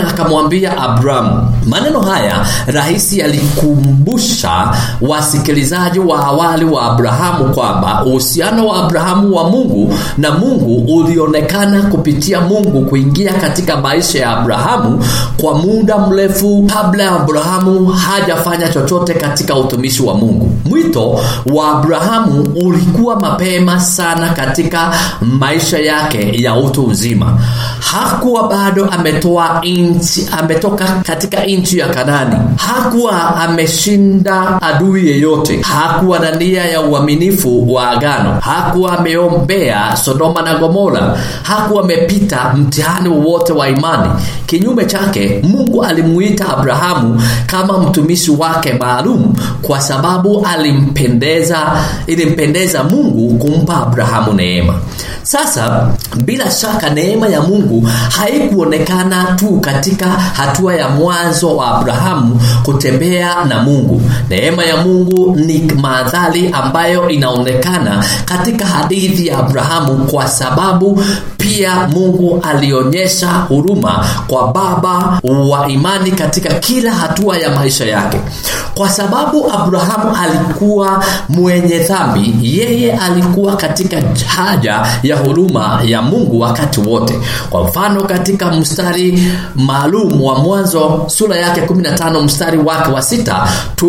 [SPEAKER 1] akamwambia Abrahamu. Maneno haya rahisi yalikumbusha wasikilizaji wa awali wa Abrahamu kwamba uhusiano wa Abrahamu wa Mungu na Mungu ulionekana kupitia Mungu kuingia katika maisha ya Abrahamu kwa muda mrefu kabla ya Abrahamu hajafanya chochote katika utumishi wa Mungu. Mwito wa Abrahamu ulikuwa mapema sana katika maisha yake ya utu uzima. Hakuwa bado ametoa inchi, ametoka katika nchi ya Kanani. Hakuwa ameshinda adui yeyote. Hakuwa na nia ya uaminifu wa agano. Hakuwa ameombea Sodoma na Gomora. Hakuwa amepita mtihani wowote wa imani. Kinyume chake, Mungu alimuita Abrahamu kama mtumishi wake maalum kwa sababu alimpendeza, ilimpendeza Mungu kumpa Abrahamu neema. Sasa bila shaka neema ya Mungu haikuonekana tu katika hatua ya mwanzo wa Abrahamu kutembea na Mungu. Neema ya Mungu ni madhali ambayo inaonekana katika hadithi ya Abrahamu kwa sababu pia Mungu alionyesha huruma kwa baba wa imani katika kila hatua ya maisha yake. Kwa sababu Abrahamu alikuwa mwenye dhambi, yeye alikuwa katika haja ya huruma ya Mungu wakati wote. Kwa mfano, katika mstari maalum wa Mwanzo sura yake 15 mstari wake wa sita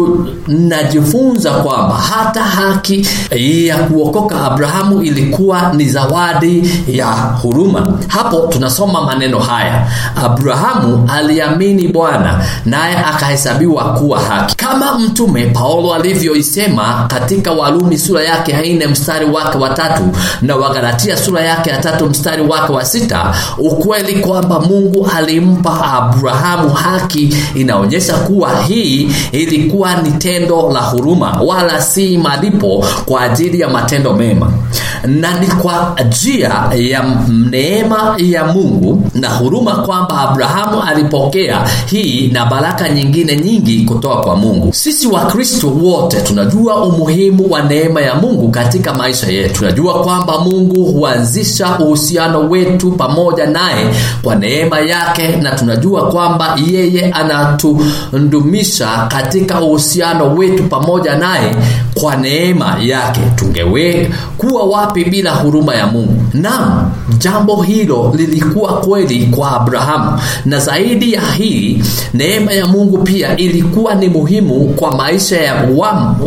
[SPEAKER 1] tunajifunza kwamba hata haki ya kuokoka Abrahamu ilikuwa ni zawadi ya huruma. Hapo tunasoma maneno haya: Abrahamu aliamini Bwana naye akahesabiwa kuwa haki. Kama mtume Paulo alivyoisema katika Warumi sura yake ya nne mstari wake wa tatu na Wagalatia sura yake ya tatu mstari wake wa sita ukweli kwamba Mungu alimpa Abrahamu haki inaonyesha kuwa hii ilikuwa ni tendo la huruma, wala si malipo kwa ajili ya matendo mema, na ni kwa njia ya neema ya Mungu na huruma kwamba Abrahamu alipokea hii na baraka nyingine nyingi kutoka kwa Mungu. Sisi Wakristo wote tunajua umuhimu wa neema ya Mungu katika maisha yetu. Tunajua kwamba Mungu huanzisha uhusiano wetu pamoja naye kwa neema yake, na tunajua kwamba yeye anatudumisha katika uhusiano wetu pamoja naye kwa neema yake. Tungewe kuwa wapi bila huruma ya Mungu? Naam, jambo hilo lilikuwa kweli kwa Abrahamu, na zaidi ya hii, neema ya Mungu pia ilikuwa ni muhimu kwa maisha ya wamu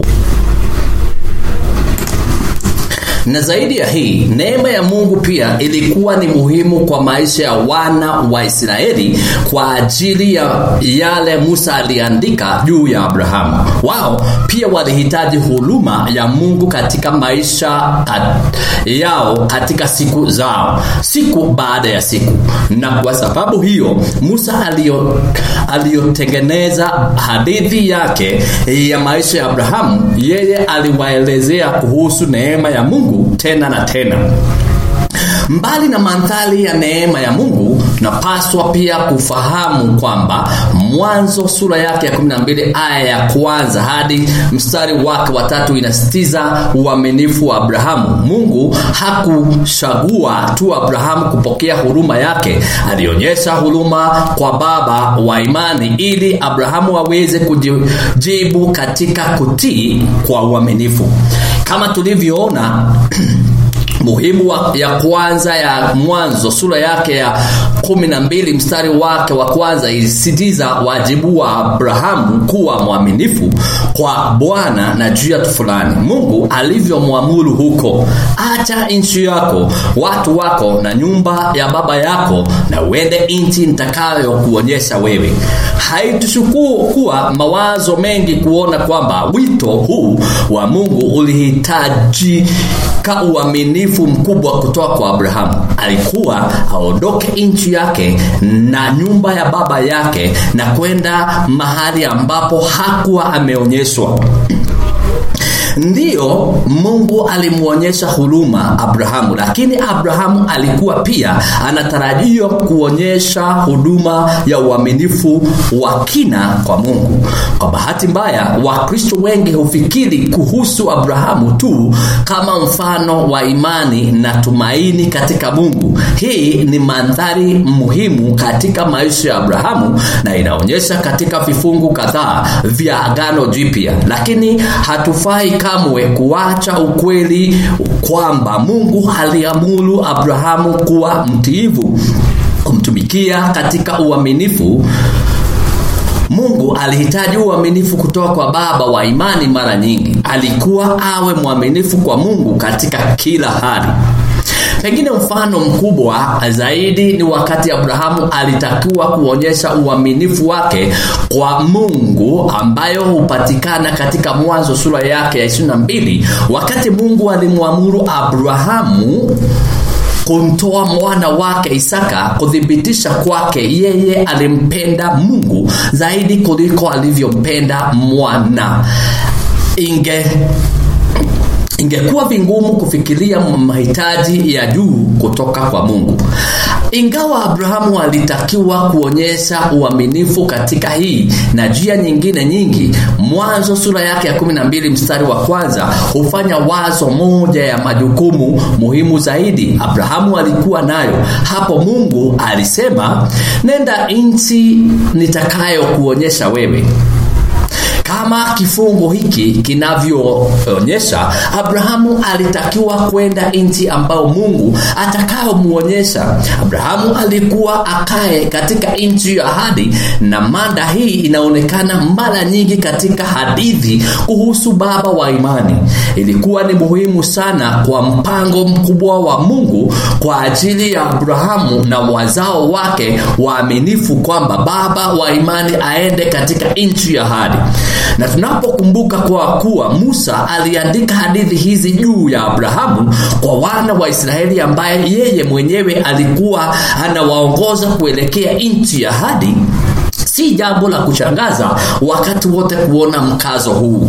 [SPEAKER 1] na zaidi ya hii neema ya Mungu pia ilikuwa ni muhimu kwa maisha ya wana wa Israeli kwa ajili ya yale Musa aliandika juu ya Abrahamu. Wao pia walihitaji huruma ya Mungu katika maisha kat, yao katika siku zao, siku baada ya siku, na kwa sababu hiyo Musa alio aliyotengeneza hadithi yake ya maisha ya Abrahamu, yeye aliwaelezea kuhusu neema ya Mungu tena na tena. Mbali na mandhari ya neema ya Mungu, tunapaswa pia kufahamu kwamba Mwanzo sura yake ya 12 aya ya kwanza hadi mstari wake wa tatu inasitiza uaminifu wa Abrahamu. Mungu hakuchagua tu Abrahamu kupokea huruma yake, alionyesha huruma kwa baba wa imani ili Abrahamu aweze kujibu katika kutii kwa uaminifu, kama tulivyoona muhimu wa, ya kwanza ya Mwanzo sura yake ya kumi na mbili mstari wake wa kwanza ilisitiza wajibu wa Abrahamu kuwa mwaminifu kwa Bwana na juu ya fulani. Mungu alivyomwamuru huko, acha nchi yako, watu wako na nyumba ya baba yako, na uende nchi nitakayo kuonyesha wewe. Haitushukuru kuwa mawazo mengi kuona kwamba wito huu wa Mungu ulihitajika uaminifu mkubwa kutoka kwa Abrahamu. Alikuwa aondoke nchi yake na nyumba ya baba yake na kwenda mahali ambapo hakuwa ameonyeshwa ndiyo mungu alimwonyesha huruma abrahamu lakini abrahamu alikuwa pia anatarajiwa kuonyesha huduma ya uaminifu wa kina kwa mungu kwa bahati mbaya wakristo wengi hufikiri kuhusu abrahamu tu kama mfano wa imani na tumaini katika mungu hii ni mandhari muhimu katika maisha ya abrahamu na inaonyesha katika vifungu kadhaa vya agano jipya lakini hatufai kamwe kuacha ukweli kwamba mungu aliamuru abrahamu kuwa mtiivu kumtumikia katika uaminifu mungu alihitaji uaminifu kutoka kwa baba wa imani mara nyingi alikuwa awe mwaminifu kwa mungu katika kila hali pengine mfano mkubwa zaidi ni wakati abrahamu alitakiwa kuonyesha uaminifu wake kwa mungu ambayo hupatikana katika mwanzo sura yake ya 22 wakati mungu alimwamuru abrahamu kumtoa mwana wake Isaka kuthibitisha kwake yeye alimpenda Mungu zaidi kuliko alivyompenda mwana. Inge ingekuwa vingumu kufikiria mahitaji ya juu kutoka kwa Mungu. Ingawa Abrahamu alitakiwa kuonyesha uaminifu katika hii na njia nyingine nyingi, Mwanzo sura yake ya 12 mstari wa kwanza hufanya wazo moja ya majukumu muhimu zaidi Abrahamu alikuwa nayo. Hapo Mungu alisema, nenda nchi nitakayokuonyesha wewe kama kifungu hiki kinavyoonyesha abrahamu alitakiwa kwenda nchi ambayo mungu atakayomwonyesha abrahamu alikuwa akae katika nchi ya ahadi na mada hii inaonekana mara nyingi katika hadithi kuhusu baba wa imani ilikuwa ni muhimu sana kwa mpango mkubwa wa mungu kwa ajili ya abrahamu na wazao wake waaminifu kwamba baba wa imani aende katika nchi ya ahadi na tunapokumbuka kwa kuwa musa aliandika hadithi hizi juu ya abrahamu kwa wana wa israeli ambaye yeye mwenyewe alikuwa anawaongoza kuelekea nchi ya ahadi si jambo la kushangaza wakati wote kuona mkazo huu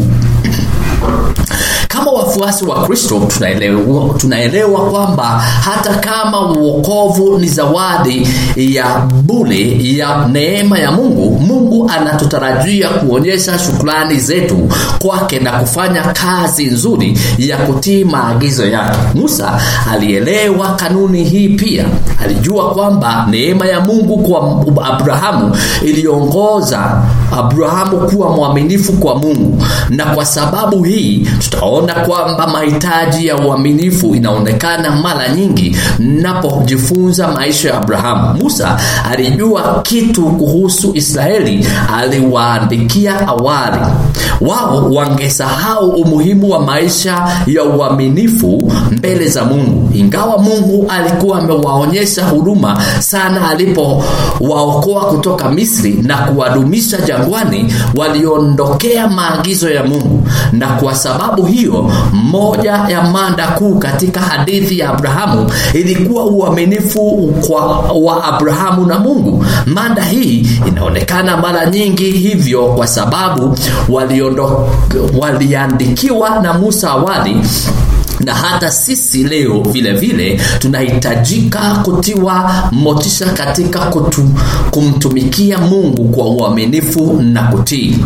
[SPEAKER 1] kama wafuasi wa kristo tunaelewa, tunaelewa kwamba hata kama uokovu ni zawadi ya bule ya neema ya mungu mungu anatutarajia kuonyesha shukrani zetu kwake na kufanya kazi nzuri ya kutii maagizo yake musa alielewa kanuni hii pia alijua kwamba neema ya mungu kwa abrahamu iliongoza abrahamu kuwa mwaminifu kwa mungu na kwa sababu hii tutaona kwamba mahitaji ya uaminifu inaonekana mara nyingi napojifunza maisha ya abrahamu musa alijua kitu kuhusu israeli aliwaandikia awali wao wangesahau umuhimu wa maisha ya uaminifu mbele za mungu ingawa mungu alikuwa amewaonyesha huruma sana alipowaokoa kutoka misri na kuwadumisha jangwani waliondokea maagizo ya mungu na kwa sababu hiyo moja ya mada kuu katika hadithi ya abrahamu ilikuwa uaminifu kwa, wa abrahamu na mungu mada hii inaonekana mara nyingi hivyo kwa sababu waliondo, waliandikiwa na musa awali na hata sisi leo vile vile tunahitajika kutiwa motisha katika kutu, kumtumikia mungu kwa uaminifu na kutii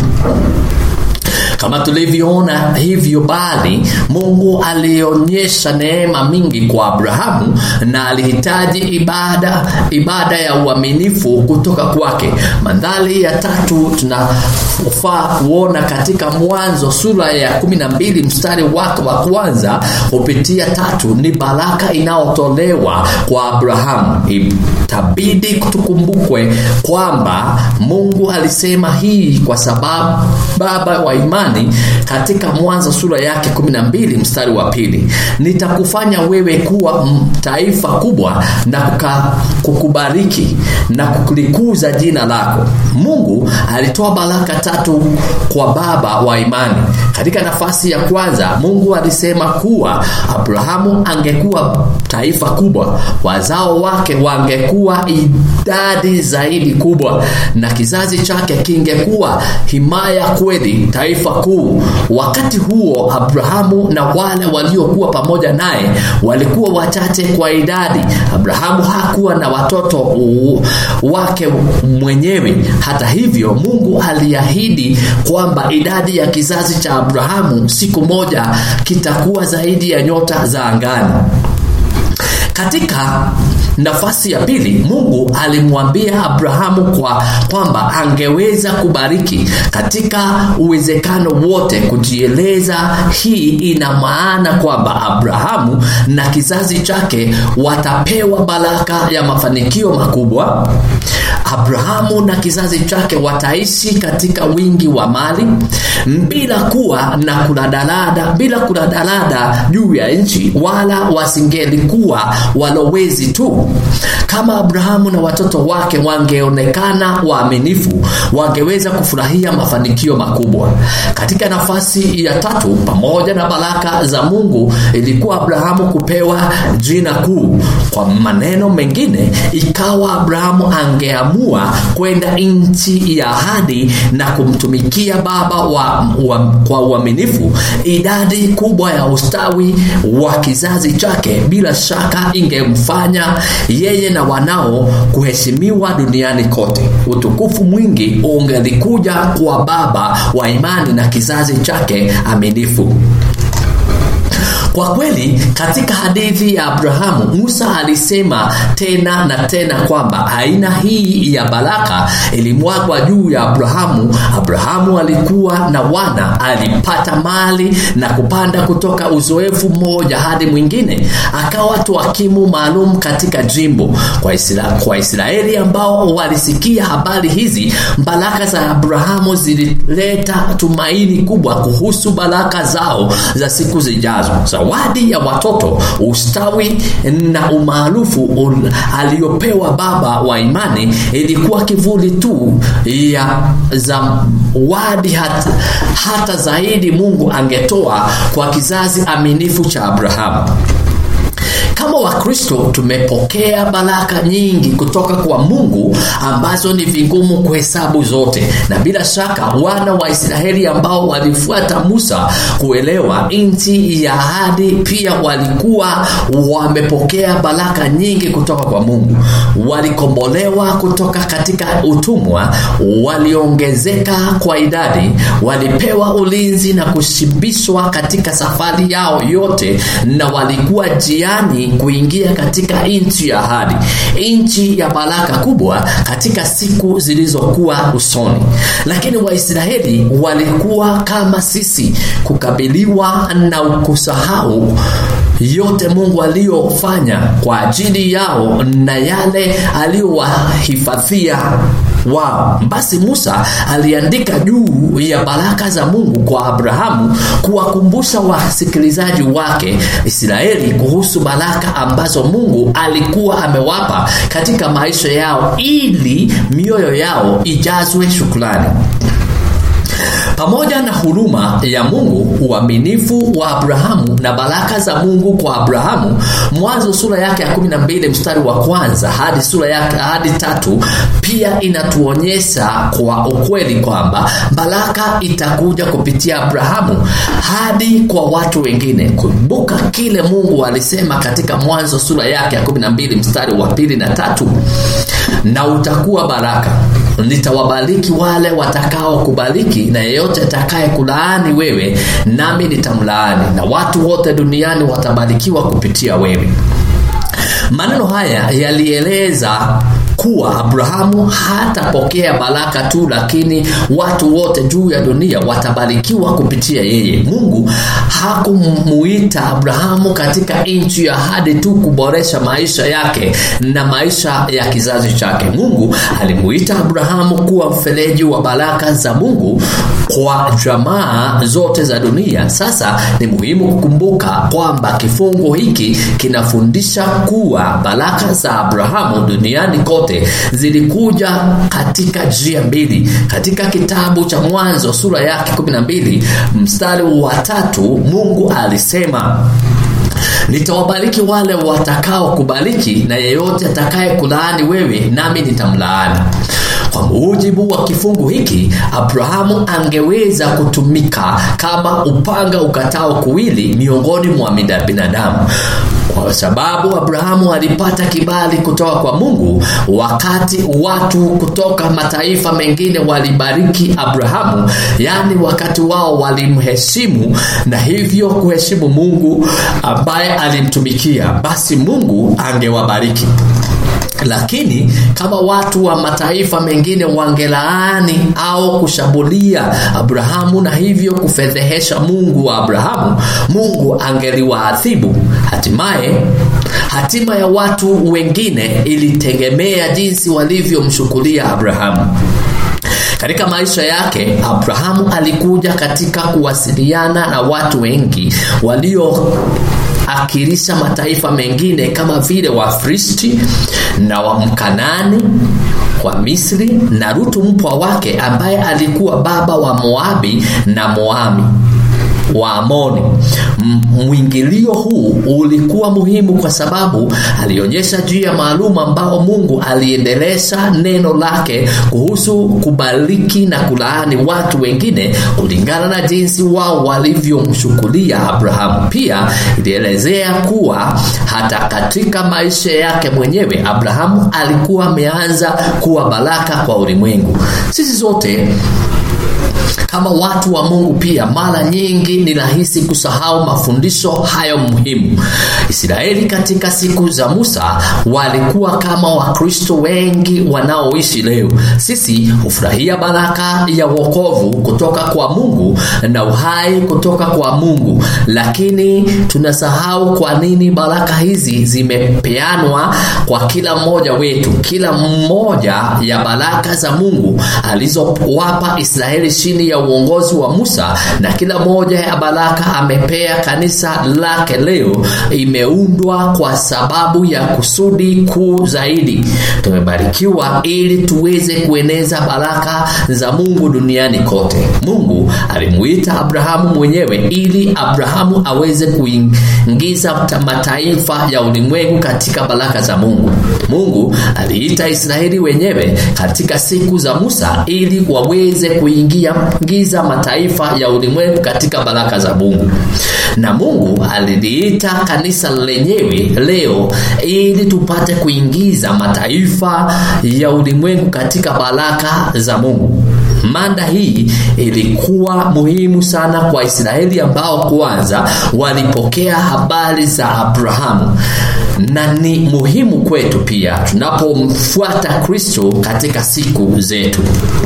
[SPEAKER 1] kama tulivyoona hivyo bali mungu alionyesha neema mingi kwa abrahamu na alihitaji ibada ibada ya uaminifu kutoka kwake mandhari ya tatu tunafaa kuona katika mwanzo sura ya 12 mstari wake wa kwanza kupitia tatu ni baraka inayotolewa kwa abrahamu itabidi tukumbukwe kwamba mungu alisema hii kwa sababu baba wa imani imani katika mwanzo sura yake 12 mstari wa pili nitakufanya wewe kuwa taifa kubwa na kuka, kukubariki na kulikuza jina lako mungu alitoa baraka tatu kwa baba wa imani katika nafasi ya kwanza mungu alisema kuwa abrahamu angekuwa taifa kubwa wazao wake wangekuwa idadi zaidi kubwa na kizazi chake kingekuwa himaya kweli taifa wakuu. Wakati huo Abrahamu na wale waliokuwa pamoja naye walikuwa wachache kwa idadi. Abrahamu hakuwa na watoto u- wake mwenyewe. Hata hivyo, Mungu aliahidi kwamba idadi ya kizazi cha Abrahamu siku moja kitakuwa zaidi ya nyota za angani. Katika nafasi ya pili, Mungu alimwambia Abrahamu kwa kwamba angeweza kubariki katika uwezekano wote kujieleza. Hii ina maana kwamba Abrahamu na kizazi chake watapewa baraka ya mafanikio makubwa. Abrahamu na kizazi chake wataishi katika wingi wa mali bila kuwa na kuladalada, bila kuladalada juu ya nchi, wala wasingelikuwa walowezi tu. Kama Abrahamu na watoto wake wangeonekana waaminifu, wangeweza kufurahia mafanikio makubwa. Katika nafasi ya tatu, pamoja na baraka za Mungu, ilikuwa Abrahamu kupewa jina kuu. Kwa maneno mengine, ikawa Abrahamu angeamua kwenda nchi ya ahadi na kumtumikia Baba wa, wa, kwa uaminifu, idadi kubwa ya ustawi wa kizazi chake bila shaka ingemfanya yeye na wanao kuheshimiwa duniani kote. Utukufu mwingi ungelikuja kwa baba wa imani na kizazi chake aminifu. Kwa kweli katika hadithi ya Abrahamu, Musa alisema tena na tena kwamba aina hii ya baraka ilimwagwa juu ya Abrahamu. Abrahamu alikuwa na wana, alipata mali na kupanda kutoka uzoefu mmoja hadi mwingine, akawa twakimu maalum katika jimbo. Kwa, Isra kwa Israeli ambao walisikia habari hizi, baraka za Abrahamu zilileta tumaini kubwa kuhusu baraka zao za siku zijazo. Zawadi ya watoto, ustawi na umaarufu aliyopewa baba wa imani ilikuwa kivuli tu ya zawadi hata, hata zaidi Mungu angetoa kwa kizazi aminifu cha Abrahamu. Kama Wakristo tumepokea baraka nyingi kutoka kwa Mungu ambazo ni vigumu kuhesabu zote, na bila shaka wana wa Israeli ambao walifuata Musa kuelewa nchi ya ahadi pia walikuwa wamepokea baraka nyingi kutoka kwa Mungu. Walikombolewa kutoka katika utumwa, waliongezeka kwa idadi, walipewa ulinzi na kushibishwa katika safari yao yote, na walikuwa jiani kuingia katika nchi ya ahadi, nchi ya baraka kubwa katika siku zilizokuwa usoni. Lakini Waisraeli walikuwa kama sisi, kukabiliwa na kusahau yote Mungu aliyofanya kwa ajili yao na yale aliyowahifadhia wao. Basi Musa aliandika juu ya baraka za Mungu kwa Abrahamu kuwakumbusha wasikilizaji wake Israeli kuhusu baraka ambazo Mungu alikuwa amewapa katika maisha yao ili mioyo yao ijazwe shukrani. Pamoja na huruma ya Mungu, uaminifu wa Abrahamu na baraka za Mungu kwa Abrahamu, Mwanzo sura yake ya 12 mstari wa kwanza hadi sura yake hadi tatu pia inatuonyesha kwa ukweli kwamba baraka itakuja kupitia Abrahamu hadi kwa watu wengine. Kumbuka kile Mungu alisema katika Mwanzo sura yake ya 12 mstari wa pili na tatu, na utakuwa baraka nitawabariki wale watakao kubariki na yeyote atakaye kulaani wewe nami nitamlaani na watu wote duniani watabarikiwa kupitia wewe maneno haya yalieleza kuwa Abrahamu hatapokea baraka tu, lakini watu wote juu ya dunia watabarikiwa kupitia yeye. Mungu hakumuita Abrahamu katika nchi ya ahadi tu kuboresha maisha yake na maisha ya kizazi chake. Mungu alimuita Abrahamu kuwa mfereji wa baraka za Mungu kwa jamaa zote za dunia. Sasa ni muhimu kukumbuka kwamba kifungo hiki kinafundisha kuwa baraka za Abrahamu duniani kote zilikuja katika njia mbili. Katika kitabu cha Mwanzo sura yake 12 mstari wa tatu, Mungu alisema nitawabariki wale watakao kubariki na yeyote atakaye kulaani wewe nami nitamlaani kwa mujibu wa kifungu hiki abrahamu angeweza kutumika kama upanga ukatao kuwili miongoni mwa binadamu kwa sababu abrahamu alipata kibali kutoka kwa mungu wakati watu kutoka mataifa mengine walibariki abrahamu yaani wakati wao walimheshimu na hivyo kuheshimu mungu ambaye alimtumikia basi mungu angewabariki lakini kama watu wa mataifa mengine wangelaani au kushambulia abrahamu na hivyo kufedhehesha mungu wa abrahamu mungu angeliwaadhibu hatimaye hatima ya watu wengine ilitegemea jinsi walivyomshukulia abrahamu katika maisha yake abrahamu alikuja katika kuwasiliana na watu wengi walio akirisha mataifa mengine kama vile wafristi na wamkanani wa misri na rutu mpwa wake ambaye alikuwa baba wa moabi na moami wa Amoni. Mwingilio huu ulikuwa muhimu kwa sababu alionyesha njia maalum ambao Mungu aliendelesha neno lake kuhusu kubariki na kulaani watu wengine kulingana na jinsi wao walivyomshukulia Abrahamu. Pia ilielezea kuwa hata katika maisha yake mwenyewe Abrahamu alikuwa ameanza kuwa baraka kwa ulimwengu. Sisi zote kama watu wa Mungu pia mara nyingi ni rahisi kusahau mafundisho hayo muhimu. Israeli katika siku za Musa walikuwa kama Wakristo wengi wanaoishi leo. Sisi hufurahia baraka ya wokovu kutoka kwa Mungu na uhai kutoka kwa Mungu, lakini tunasahau kwa nini baraka hizi zimepeanwa kwa kila mmoja wetu. Kila mmoja ya baraka za Mungu alizowapa Israeli chini ya uongozi wa Musa na kila moja ya baraka amepea kanisa lake leo imeundwa kwa sababu ya kusudi kuu zaidi. Tumebarikiwa ili tuweze kueneza baraka za Mungu duniani kote. Mungu alimuita Abrahamu mwenyewe ili Abrahamu aweze kuingiza mataifa ya ulimwengu katika baraka za Mungu. Mungu aliita Israeli wenyewe katika siku za Musa ili waweze kuingia giza mataifa ya ulimwengu katika baraka za Mungu. Na Mungu aliliita kanisa lenyewe leo ili tupate kuingiza mataifa ya ulimwengu katika baraka za Mungu. Mada hii ilikuwa muhimu sana kwa Israeli ambao kwanza walipokea habari za Abrahamu na ni muhimu kwetu pia tunapomfuata Kristo katika siku zetu.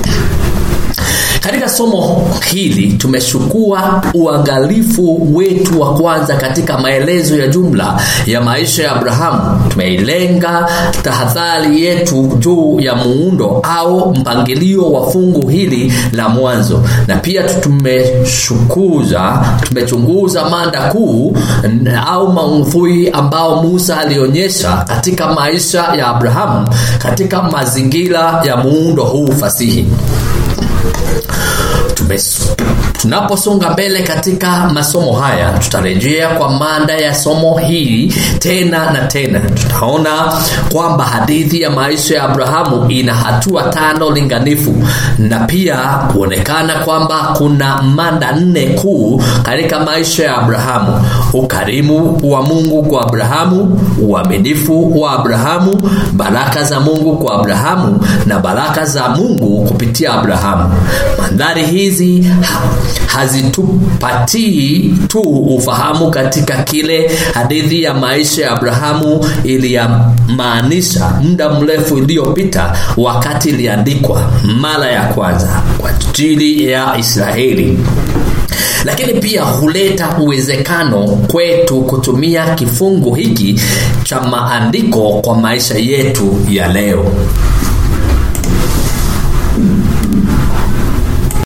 [SPEAKER 1] Katika somo hili tumechukua uangalifu wetu wa kwanza katika maelezo ya jumla ya maisha ya Abrahamu. Tumeilenga tahadhari yetu juu ya muundo au mpangilio wa fungu hili la mwanzo, na pia tumeshukuza tumechunguza mada kuu au maudhui ambao Musa alionyesha katika maisha ya Abrahamu katika mazingira ya muundo huu fasihi. Tunaposonga mbele katika masomo haya, tutarejea kwa mada ya somo hili tena na tena. Tutaona kwamba hadithi ya maisha ya Abrahamu ina hatua tano linganifu, na pia kuonekana kwamba kuna mada nne kuu katika maisha ya Abrahamu: ukarimu wa Mungu kwa Abrahamu, uaminifu wa Abrahamu, baraka za Mungu kwa Abrahamu na baraka za Mungu kupitia Abrahamu. Mandhari hizi ha, hazitupatii tu ufahamu katika kile hadithi ya maisha ya Abrahamu iliyamaanisha muda mrefu iliyopita wakati iliandikwa mara ya kwanza kwa ajili ya Israeli lakini pia huleta uwezekano kwetu kutumia kifungu hiki cha maandiko kwa maisha yetu ya leo.